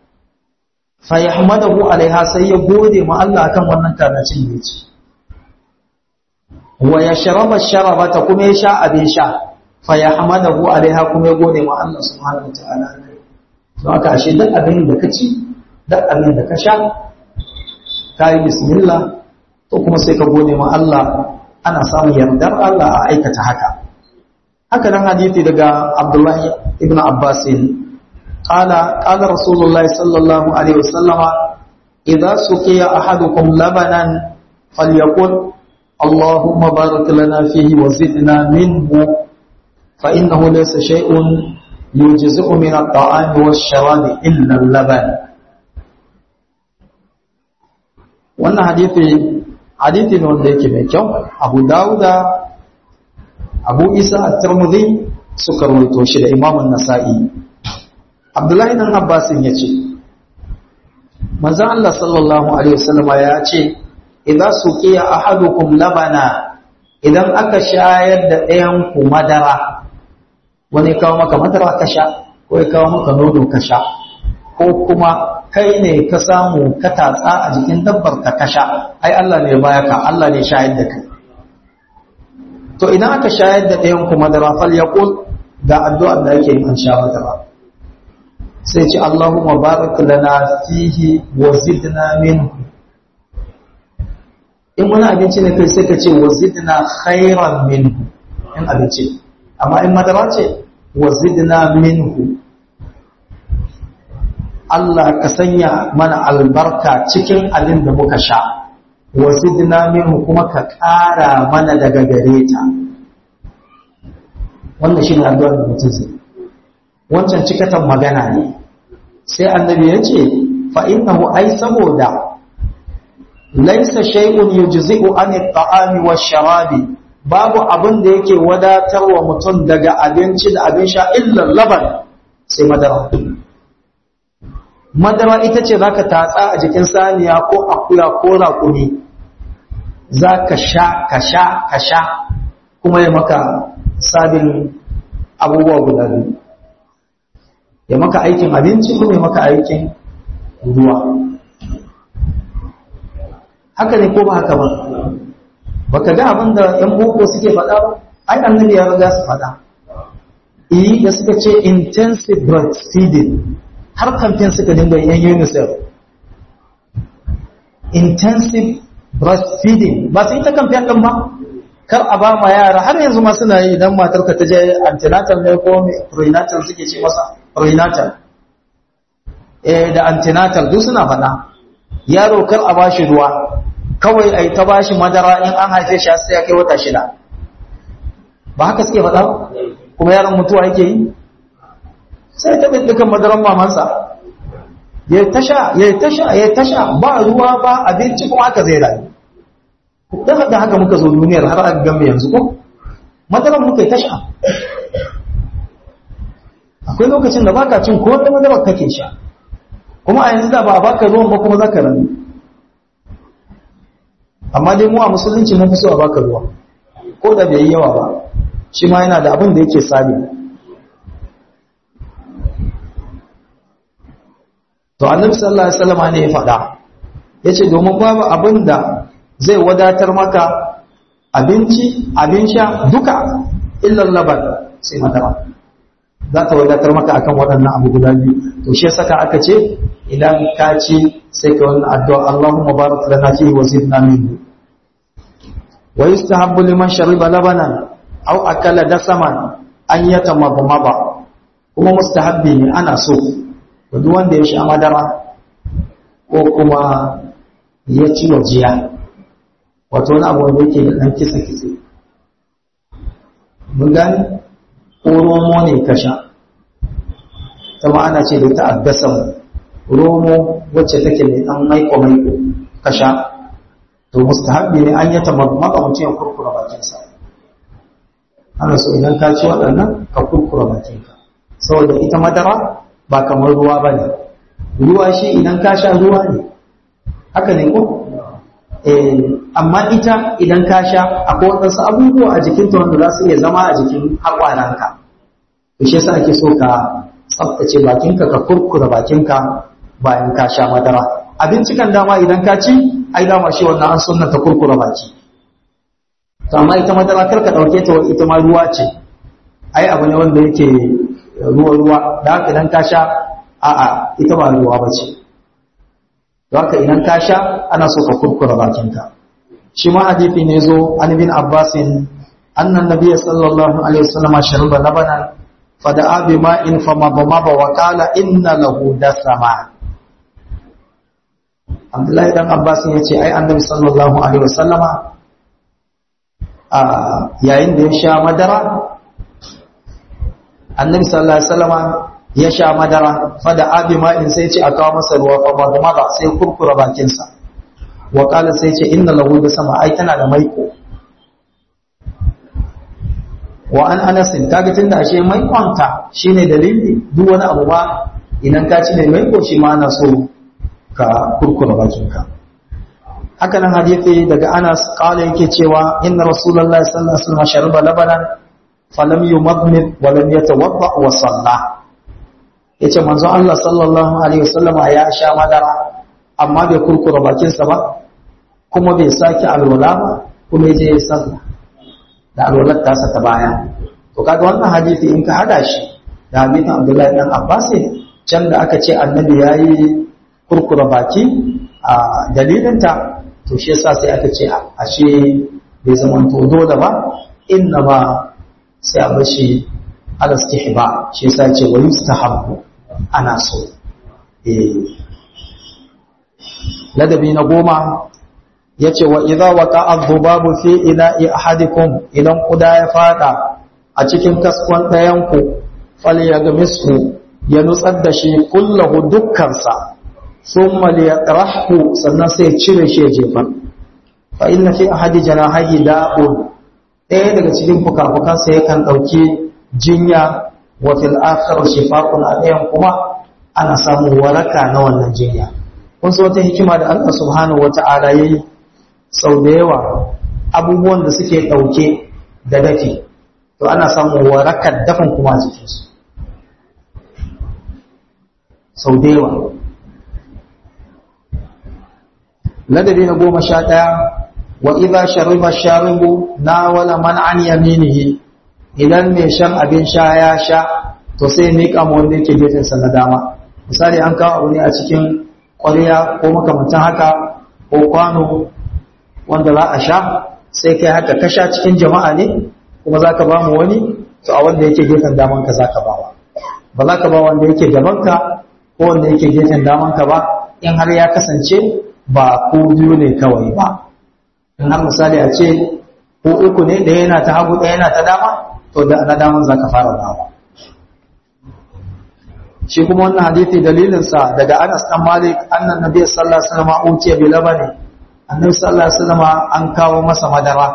S1: fa yahmadahu alaiha sai ya gode ma Allah akan wannan kalacin da ya ci wa yashraba sharabata kuma ya sha abin sha fa yahmadahu alaiha kuma ya gode ma Allah subhanahu wataala to haka ashe duk abin da ka ci duk abin da ka sha ka yi bismillah to kuma sai ka gode ma Allah ana samun yardar Allah a aikata haka haka nan hadisi daga Abdullahi ibn Abbas qala qala Rasulullahi sallallahu alaihi wasallam idza suqiya ahadukum labanan falyaqul اللهم بارك لنا فيه وزدنا منه فإنه ليس شيء يجزئ من الطعام والشراب إلا اللبن wannan hadithi hadithi ne wanda yake mai kyau abu dawuda abu isa at-tirmidhi suka rawaito shi da imam an-nasa'i abdullahi dan abbasin yace manzon Allah sallallahu alaihi wasallam ya ce idza suqiya ahadukum labana idan aka shayar da ɗayan ku madara wani kawo maka madara ka sha ko ya kawo maka nono ka sha ko kuma kai ne ka samu ka tatsa a jikin dabbar ka ka sha ai Allah ne baya ka Allah ne shayar da kai to idan aka shayar da ɗayan ku madara fal yaqul ga addu'ar da yake an sha madara sai ce Allahumma barik lana fihi wa zidna minhu in wani abinci ne kai sai ka ce wa zidna khairan minhu in abinci amma in madara ce wa zidna minhu Allah ka sanya mana albarka cikin abin da muka sha wa zidna minhu kuma ka ƙara mana daga gare ta wannan shi ne addu'ar da mutum zai wancan cikatan magana ne sai annabi ya ce fa innahu ai saboda laisa shay'un yujzi'u an at-ta'ami wash-sharabi babu abin da yake wadatarwa mutum daga abinci da abin sha illa laban sai madara madara ita ce zaka tatsa a jikin saniya ko akuya ko raƙumi zaka sha ka sha ka sha kuma ya maka sabin abubuwa guda biyu ya maka aikin abinci kuma ya maka aikin ruwa haka ne ko ba haka ba baka ga abin da yan boko suke faɗa ba ai annabi ya riga su faɗa eh da suka ce intensive breastfeeding har kamfen suka dinga yan UNICEF intensive breastfeeding ba su yi ta kamfen ɗin ba kar a ba ma yara har yanzu ma suna yi idan matarka ta je antenatal ne ko prenatal suke ce masa prenatal eh da antenatal duk suna faɗa yaro kar a bashi ruwa kawai ai ta bashi madara in an haife shi sai ya kai wata shida ba haka suke faɗa kuma yaron mutuwa yake yi sai ta dukan madaran mamansa ya tasha ya tasha ya tasha ba ruwa ba abinci kuma haka zai rayu dan da haka muka zo duniyar har aka gambe yanzu ko madaran muka yi tasha akwai lokacin da baka cin ko da madarar kake sha kuma a yanzu da ba a baka ruwan ba kuma zaka rayu amma dai mu a musulunci mun fi so a baka ruwa ko da bai yi yawa ba shi ma yana da abin da yake sabi to annabi sallallahu alaihi wasallam ne ya faɗa yace domin babu abin da zai wadatar maka abinci abin sha duka illan laban sai madara za ta wadatar maka akan waɗannan abu guda biyu to shi saka aka ce idan ka ci sai ka wannan addu'a Allahumma barik lana fihi wa zidna minhu wa yustahabbu liman shariba labanan aw akala dasaman an yatamadmaba kuma mustahabbi ne ana so duk wanda ya sha madara ko kuma ya ci wajiya wato wani abu wanda yake da ɗan kitse-kitse mun gani ko romo ne ka sha ta ma'ana ce da ta addasa romo wacce take mai ɗan maiko-maiko ka sha to mustahabbi ne an yi ta mutum ya kurkura bakinsa ana so idan ka ci waɗannan ka kurkura bakinka saboda ita madara ba kamar ruwa ba ne ruwa shi idan ka sha ruwa ne haka ne ko amma ita idan ka sha akwai waɗansu abubuwa a jikinta wanda za su iya zama a jikin haƙwananka to shi yasa ake so ka tsaftace bakinka ka kurkura bakinka bayan ka sha madara abinci kan dama idan ka ci ai dama shi wannan an sunna ta kurkura baki to amma ita madara kar ka ɗauke ta ita ma ruwa ce ai abu ne wanda yake ruwa-ruwa da haka idan ka sha a'a ita ba ruwa ba ce da haka idan ka sha ana so ka kurkura bakinka shi ma hadithi ne zo an bin abbasin annan nabiy sallallahu alaihi wasallam shariba labanan fada'a bi ma'in famadmaba wa qala inna lahu dasama Abdullahi dan Abbasin yace ai annabi sallallahu alaihi wasallama a yayin da ya sha madara annabi sallallahu alaihi wasallama ya sha madara fada abi ma'in sai ce a kawo masa ruwa fa ba kuma ba sai kurkura bakin sa wa qala sai ce inna lahu da sama ai tana da maiko wa an anas kaga tunda ashe maikonta shine dalili duk wani abu ba idan ka ci ne maiko shi ma ana so ka kurkura bakin ka haka nan hadisi daga Anas kala yake cewa inna rasulullahi sallallahu alaihi wasallam shariba labanan falam yumadmid wa lam yatawadda wa salla yace manzo Allah sallallahu alaihi wasallam ya sha madara amma bai kurkura bakin sa ba kuma bai saki alwala ba kuma yaje ya salla da alwalar ta sa ta baya to kaga wannan hadisi in ka hada shi da hadisin Abdullahi dan Abbas can da aka ce annabi yayi kurkura baki a dalilinta to shi yasa sai aka ce ashe bai zama to dole ba inna ba sai a bashi ala istihba shi yasa ce wa yustahabbu ana so eh ladabi na goma yace wa idza waqa adh-dhubabu fi ina'i ahadikum idan kuda ya fada a cikin kaskon ɗayan ku falyagmisu ya nutsar da shi kullahu dukkansa thumma liyaqrahu sannan sai cire shi ya jefa fa inna fi ahadi janahihi da'un ɗaya daga cikin fukafukan sa yakan dauki jinya wa fil akhir shifa'un a ɗayan kuma ana samun waraka na wannan jinya kun san wata hikima da Allah subhanahu wata'ala yayi sau da yawa abubuwan da suke dauke da dafi to ana samun warakar dafin kuma a jikinsu sau da yawa ladabi na goma sha ɗaya wa idha shariba sharibu na wala man an yaminihi idan mai shan abin sha ya sha to sai miƙa ma wanda yake gefensa na dama misali an kawo abu ne a cikin ƙwarya ko makamantan haka ko kwano wanda za a sha sai kai haka ka sha cikin jama'a ne kuma za ka ba mu wani to a wanda yake gefen damanka za ka ba wa ba za ka ba wanda yake gabanka ko wanda yake gefen damanka ba in har ya kasance ba ko biyu ne kawai ba in har misali a ce ko uku ne ɗaya yana ta hagu ɗaya yana ta dama to da na daman za ka fara dawa shi kuma wannan hadithi dalilinsa daga Anas dan Malik annan nabi sallallahu alaihi wasallam utiya bi labani annabi sallallahu alaihi wasallam an kawo masa madara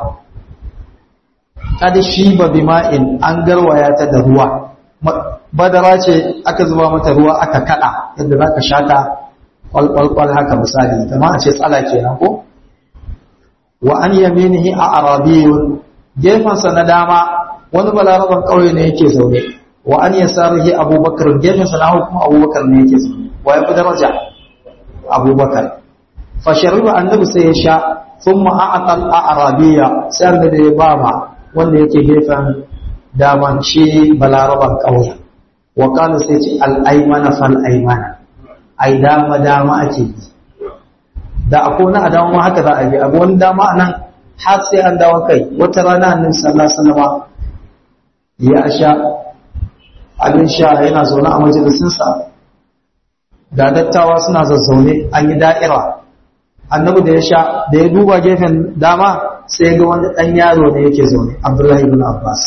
S1: kada shi ba bima'in an garwaya ta da ruwa madara ce aka zuba mata ruwa aka kada yadda zaka shata kwalkwalkwal haka misali kama a ce tsala kenan ko wa an yaminihi a arabiyun gefensa na dama wani balaraban ƙauye ne yake zaune wa an yasarihi abubakar gefensa na hagu kuma abubakar ne yake zaune wa ya fi daraja abubakar fa shariba annabi sai ya sha thumma a'tal a arabiya sai annabi ya ba ma wanda yake gefen daman shi balaraban ƙauye wa kana sai ce al-aymana fal aymana ai dama dama ake yi da akwai wani a dama ma haka za a yi abu wani dama a nan har sai an dawo kai wata rana annabi sallallahu alaihi wasallam ya sha abin sha yana zaune a majalisinsa da dattawa suna zazzaune an yi da'ira annabi da ya sha da ya duba gefen dama sai ga wani ɗan yaro ne yake zaune abdullahi ibn abbas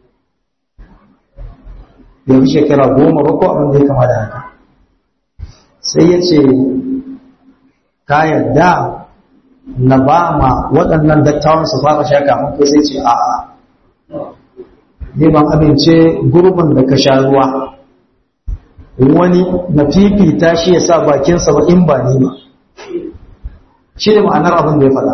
S1: bai fi shekara goma ba ko abin da ya kama da haka sai ya ce ka yarda na ba ma waɗannan dattawan su fara sha kafin kai sai ce a'a ne ban amince gurbin da ka sha ruwa wani na fifita shi ya sa bakinsa ba in ba ni ba shi ne ma'anar abin da ya faɗa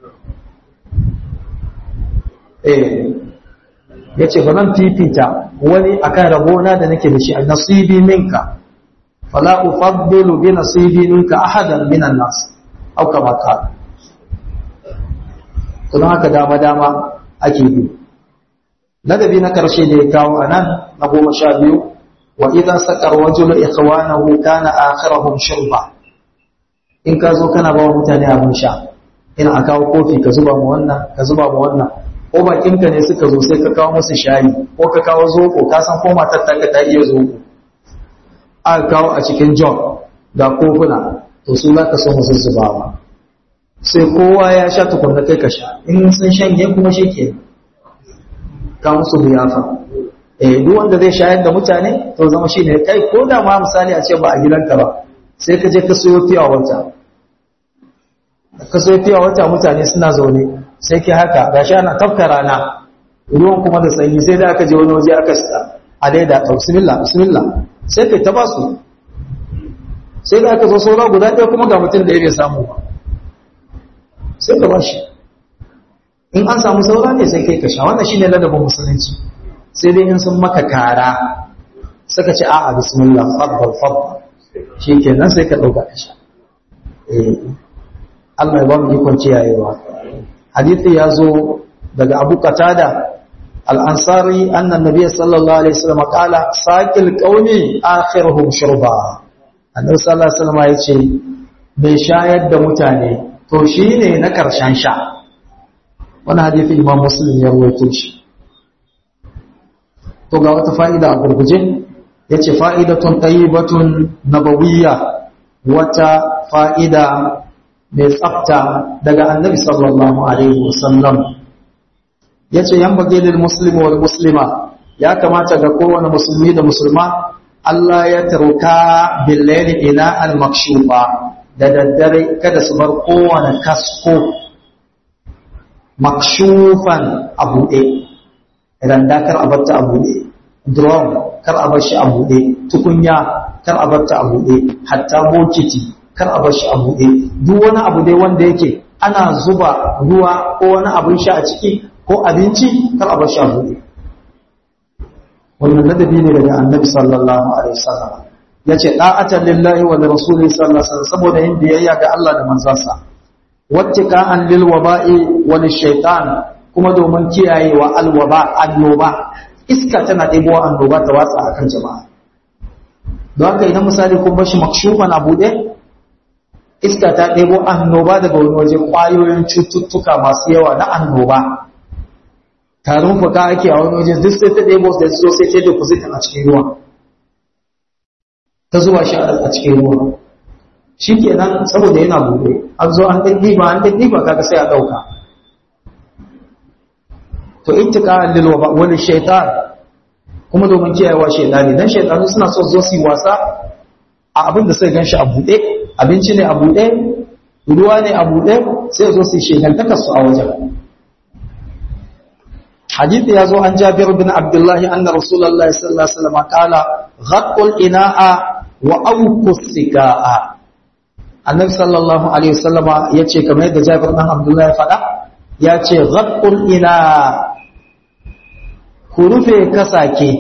S1: eh ya ce ba zan fifita wani akan rabona da nake da shi a nasibi minka fala ufaddilu bi nasibi minka ahadan minan nas au kama ka kuma haka dama dama ake bi ladabi na karshe da ya kawo anan na goma sha biyu wa idan sakar rajulu ikhwanahu kana akhiruhum shurba in ka zo kana ba mutane abin sha ina a kawo kofi ka zuba mu wannan ka zuba mu wannan ko bakinka ne suka zo sai ka kawo musu shayi ko ka kawo zoko ka san ko matar ta ta iya zoko aka kawo a cikin jog ga kofuna to su za ka so musu zubawa sai kowa ya sha tukunna kai ka sha in sun shanye kuma shi ke ka musu buyafa eh duk wanda zai shayar da mutane to zama shi ne kai ko da ma misali a ce ba a gidanka ba sai ka je ka sayo fiya wata ka sayo fiya wata mutane suna zaune sai ke haka gashi ana tafka rana ruwan kuma da sanyi sai da aka je wani waje aka a daida ta bismillah bismillah sai kai ta basu sai da aka zo saura guda ɗaya kuma ga mutum da ya bai samu ba sai ka bashi in an samu saura ne sai kai ka sha wannan shine ladabin musulunci sai dai in sun maka kara suka ce a'a bismillah faddal faddal shikenan sai ka dauka ka sha eh Allah ya ba mu ikon kiyayewa hadisi ya zo daga Abu Qatada al-Ansari anna nabiy sallallahu alaihi wasallam qala saqil qaumi akhiruhum shurba annabi sallallahu alaihi wasallam yace bai shayar da mutane to shine na karshen sha wannan hadisi Imam Muslim ya rawaito shi to ga wata fa'ida a gurguje yace fa'idatun tayyibatun nabawiyya wata fa'ida mai tsafta daga annabi sallallahu alaihi wasallam yace yan bagilil muslimi wal muslima ya kamata ga kowane musulmi da musulma Allah ya taruka bil layli ila al makshufa da daddare kada su bar kowane kasko makshufan a buɗe idan da kar a barta a buɗe drum kar a bar shi a buɗe tukunya kar a barta a buɗe hatta bokiti kar a bar shi a buɗe duk wani abu dai wanda yake ana zuba ruwa ko wani abin sha a ciki ko abinci kar a bar shi a buɗe wannan ladabi ne daga annabi sallallahu alaihi wasallam yace da'atan lillahi wa rasuli sallallahu alaihi wasallam saboda yin biyayya ga Allah da manzansa wattika'an lil waba'i wa lishaitan kuma domin kiyayewa alwaba annoba iska tana ɗebo annoba ta watsa akan jama'a don haka idan misali kun bashi makshufan a buɗe iska ta ɗebo annoba daga wani waje ƙwayoyin cututtuka masu yawa na annoba tarin fuka ake a wani waje duk sai ta ɗebo da zo sai ta deposit a cikin ruwa ta zuba shi a cikin ruwa shi kenan saboda yana buɗe an zo an ɗan ɗiba an ɗan ɗiba kaga sai a ɗauka to ittika lil waba wani shaitan kuma domin kiyayewa shaitani dan shaitanu suna so zo su yi wasa a abin da sai ganshi a buɗe abinci ne a buɗe ruwa ne a buɗe sai zo su yi shaitantakar su a wajen حديث يزو عن جابر بن عبد الله أن رسول الله صلى الله عليه وسلم قال غط الإناء وأوك السكاء النبي صلى الله عليه وسلم يتشي كما يدى جابر بن عبد الله فلا يتشي غط الإناء كرفي كساكي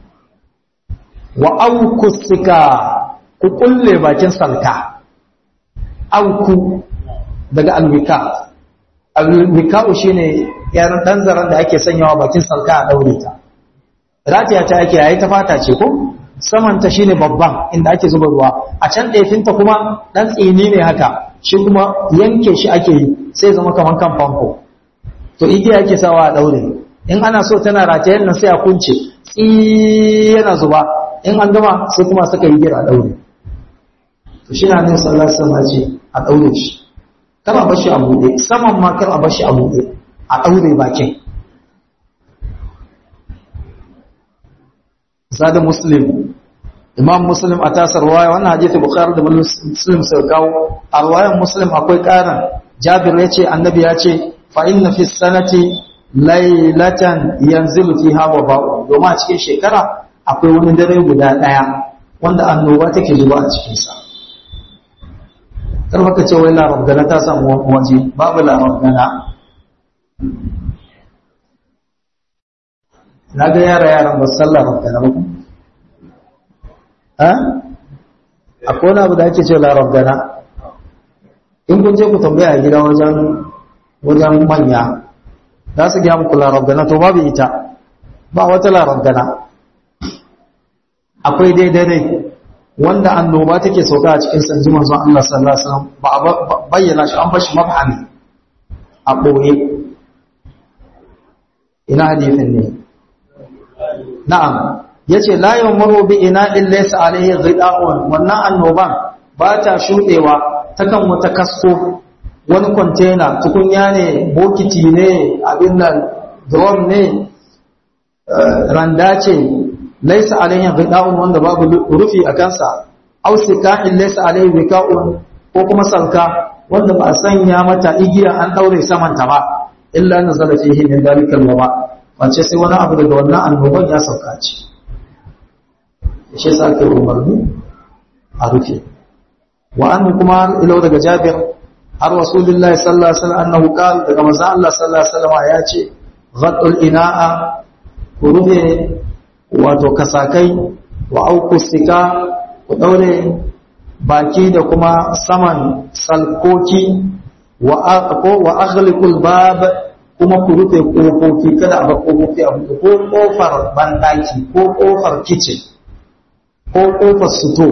S1: وأوك السكاء كل باكين سلكا أوك daga alwika alwika'u shine yaran dan zaran da ake sanyawa bakin salka a daure ta ratiya ta ake yayi ta fata ce ko saman ta shine babban inda ake zuba ruwa a can ɗefinta kuma dan tsini ne haka shi kuma yanke shi ake yi sai zama kaman kan famfo to igiya ake sawa a daure in ana so tana ratayen nan sai a kunce tsi yana zuba in an gama sai kuma saka yi gira a daure to shi na ne sallallahu alaihi wasallam ce a daure shi kar a bashi a buɗe saman ma kar a bashi a buɗe a ɗaure bakin zada muslim imam muslim a tasar waya wannan hadisi bukhari da muslim sai kawo a wayan muslim akwai ƙarin jabir ya ce annabi ya ce fa inna fi sanati laylatan yanzilu fiha waba'u domin a cikin shekara akwai wani dare guda ɗaya wanda annoba take zuba a cikinsa kar maka ce wai larar gana ta samu waje babu larar gana na ga yara yaran ba san larar gana ba ha akwai wani abu da ake ce larar gana in kun je ku tambaya a gida wajen wajen manya za su gaya muku larar gana to babu ita ba wata larar gana akwai daidai wanda annoba take sauka a cikin sanji manzon Allah sallallahu alaihi wasallam ba a bayyana shi an bashi mabhami a boye ina hadisin ne na'am yace la yawmuru bi ina'in laysa alaihi ghida'un wannan annoban ba ta shudewa takan wata kasko wani container tukunya ne bokiti ne abin nan drum ne randa ce laisa alayhi ghida'un wanda babu rufi a kansa aw sika'in laisa alayhi wika'un ko kuma salka wanda ba a sanya mata igiya an daure saman ta ba illa nazala fihi min dalikal waba wace sai wani abu daga wannan annoban ya sauka ce shi yasa ake umarni a rufe wa an kuma ilau daga Jabir har rasulullahi sallallahu alaihi wasallam annahu qala daga manzo Allah sallallahu alaihi wasallam ya ce ghaddul ina'a ku rufe wato kasakai wa aukusika ku daure baki da kuma saman salkoki wa wa aghliqul bab kuma ku rufe kofofi kada a bar kofofi a buɗe ko kofar bandaki ko kofar kitchen ko kofar suto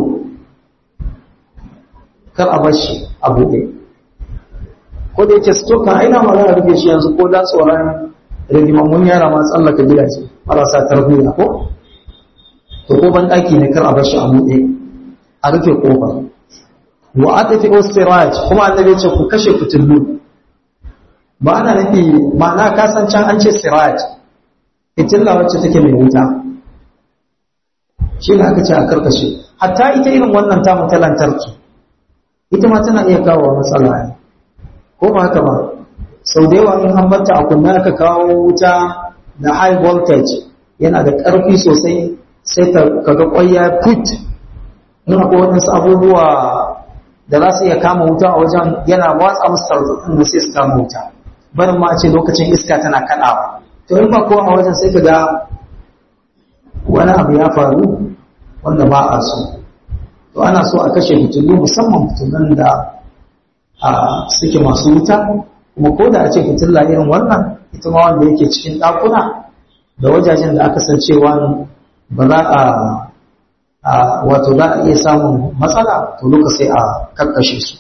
S1: kar a bar shi a buɗe ko da yake suto kan aina magana rufe shi yanzu ko da tsoron rigimammun yara ma tsallaka gidaje marasa tarbiyya ko to ko bandaki ne kar a bar shi a buɗe a rufe kofar wa atafi ustiraj kuma annabi ya ce ku kashe fitillu ba ana nufi ma'ana kasan can an ce siraj fitilla wacce take mai wuta shi ne aka ce a karkashe hatta ita irin wannan tamu ta lantarki ita ma tana iya kawo matsala ne ko ba haka ba sau da yawa in an batta a kunna aka kawo wuta da high voltage yana da ƙarfi sosai sai kaga ƙwaya put in akwai waɗansu abubuwa da za su iya kama wuta a wajen yana watsa musu tarzoɗin da sai su kama wuta barin ma a ce lokacin iska tana kaɗawa to in ba kowa a wajen sai ka ga wani abu ya faru wanda ba a so to ana so a kashe fitilu musamman fitilun da a suke masu wuta kuma ko da a ce fitilla irin wannan ita ma wanda yake cikin ɗakuna da wajajen da aka san cewa ba za a wato za a iya samun matsala to duka sai a kakkashe su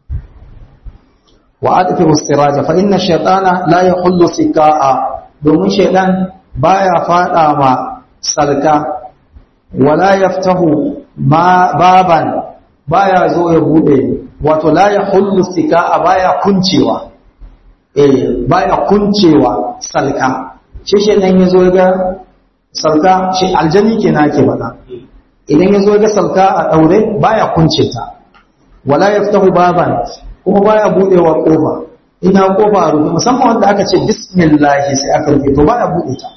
S1: wa adfi usiraja fa inna shaytana la yahullu sikaa domin shaytan baya fada ma salka wala yaftahu ma baban baya zo ya bude wato la yahullu sikaa baya kuncewa eh baya kuncewa salka shi shaytan yazo ga salka shi aljani kenan ake faɗa idan yazo ga salka a daure baya kunce ta wala yaftahu baban kuma baya budewa kofa ina kofa a rufe musamman wanda aka ce bismillah sai aka rufe to baya bude ta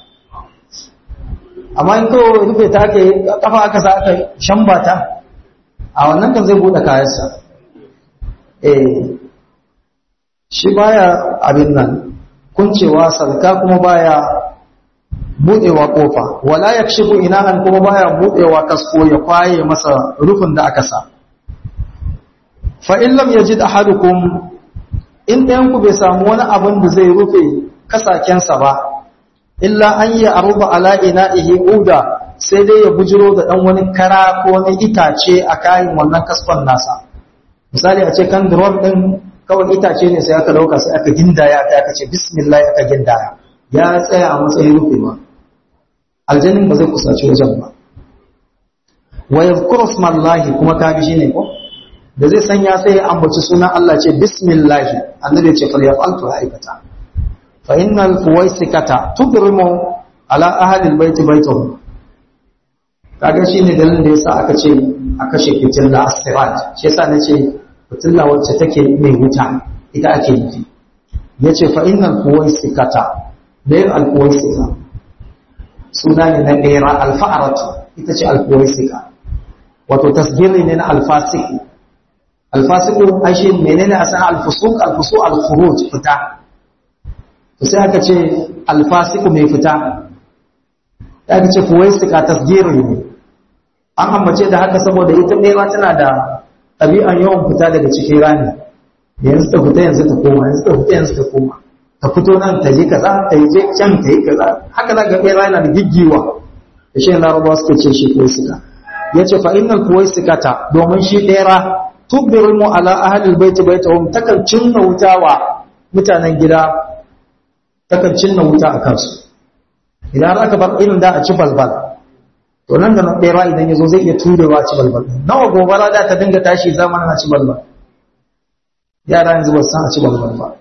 S1: amma in kawai rufe ta aka kafa aka sa aka shamba ta a wannan kan zai bude kayansa eh shi baya abin nan kuncewa sarka kuma baya budewa kofa wala yakshifu inahan kuma baya budewa kasko ya kwaye masa rufin da aka sa fa in lam yajid ahadukum in ɗayan ku bai samu wani abin da zai rufe kasakensa ba illa an yi aruba ala ina'ihi uda sai dai ya bujiro da ɗan wani kara ko wani itace a kayan wannan kaskon nasa misali a ce kan drum ɗin kawai itace ne sai aka ɗauka sai aka gindaya aka aka ce bismillah aka gindaya ya tsaya a matsayin rufewa aljanin ba zai kusaci wajen ba wa yadhkuru smallahi kuma kaga shine ko da zai sanya sai ya ambaci sunan Allah ce bismillahi annabi ya ce fal yaf'altu aikata fa innal fuwaisikata tudrimu ala ahli albayt baytuhum kaga shine dalilin da yasa aka ce a kashe fitilla as-sirat shi yasa nace fitilla wacce take mai wuta ita ake nufi yace fa innal fuwaisikata bayan al-fuwaisika suna ne na ɗera alfa'aratu ita ce al-fuwaisika wato tasgiri ne na alfasiki alfasiku ai shi menene a san alfusuk alfusu alkhuruj fita to sai aka ce alfasiku mai fita ya aka ce fuwaisika tasgiri ne an ambace da haka saboda ita nema tana da ɗabi'an yawan fita daga cikin rani yanzu ta fita yanzu ta koma yanzu ta fita yanzu ta koma ta fito nan ta yi kaza ta yi can ta yi kaza haka za ga ɓera yana da giggiwa da shi larabawa suke ce shi fuwaisika ya ce fa'innal fuwaisikata domin shi ɗera tubbiru ala ahlil baiti baitahum takan cinna wuta wa mutanen gida takan cinna wuta a kansu idan aka bar irin da a ci balbal to nan da bera idan yazo zai iya turewa a ci balbal nawa gobara da ta dinga tashi zamanin a ci balbal yara yanzu ba san a ci balbal ba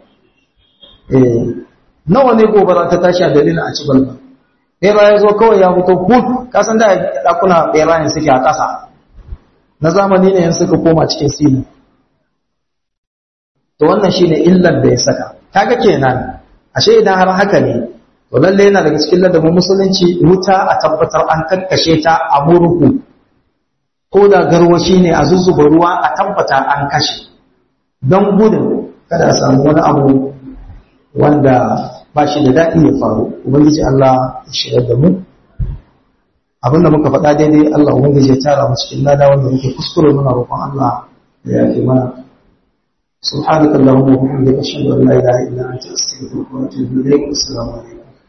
S1: eh nawa ne gobara ta tashi a dalilin a ci balbal bera ya zo kawai ya fito hut kasan da dakuna bera ne suke a ƙasa na zamani ne yan suka koma cikin sili to wannan shine illar da ya saka kaga kenan ashe idan har haka ne to lalle yana daga cikin ladabin musulunci wuta a tabbatar an kakkashe ta a murhu ko da garwashi ne a zuzzuba ruwa a tabbata an kashe don gudun kada a samu wani abu wanda ba shi da daɗi ya faru ubangiji Allah ya shirar da mu abinda muka faɗa daidai Allah ubangiji ya tara mu cikin lada wanda muke kuskure muna roƙon Allah da ya fi mana سبحانك اللهم وبحمدك اشهد ان لا اله الا انت استغفرك واتوب اليك والسلام عليكم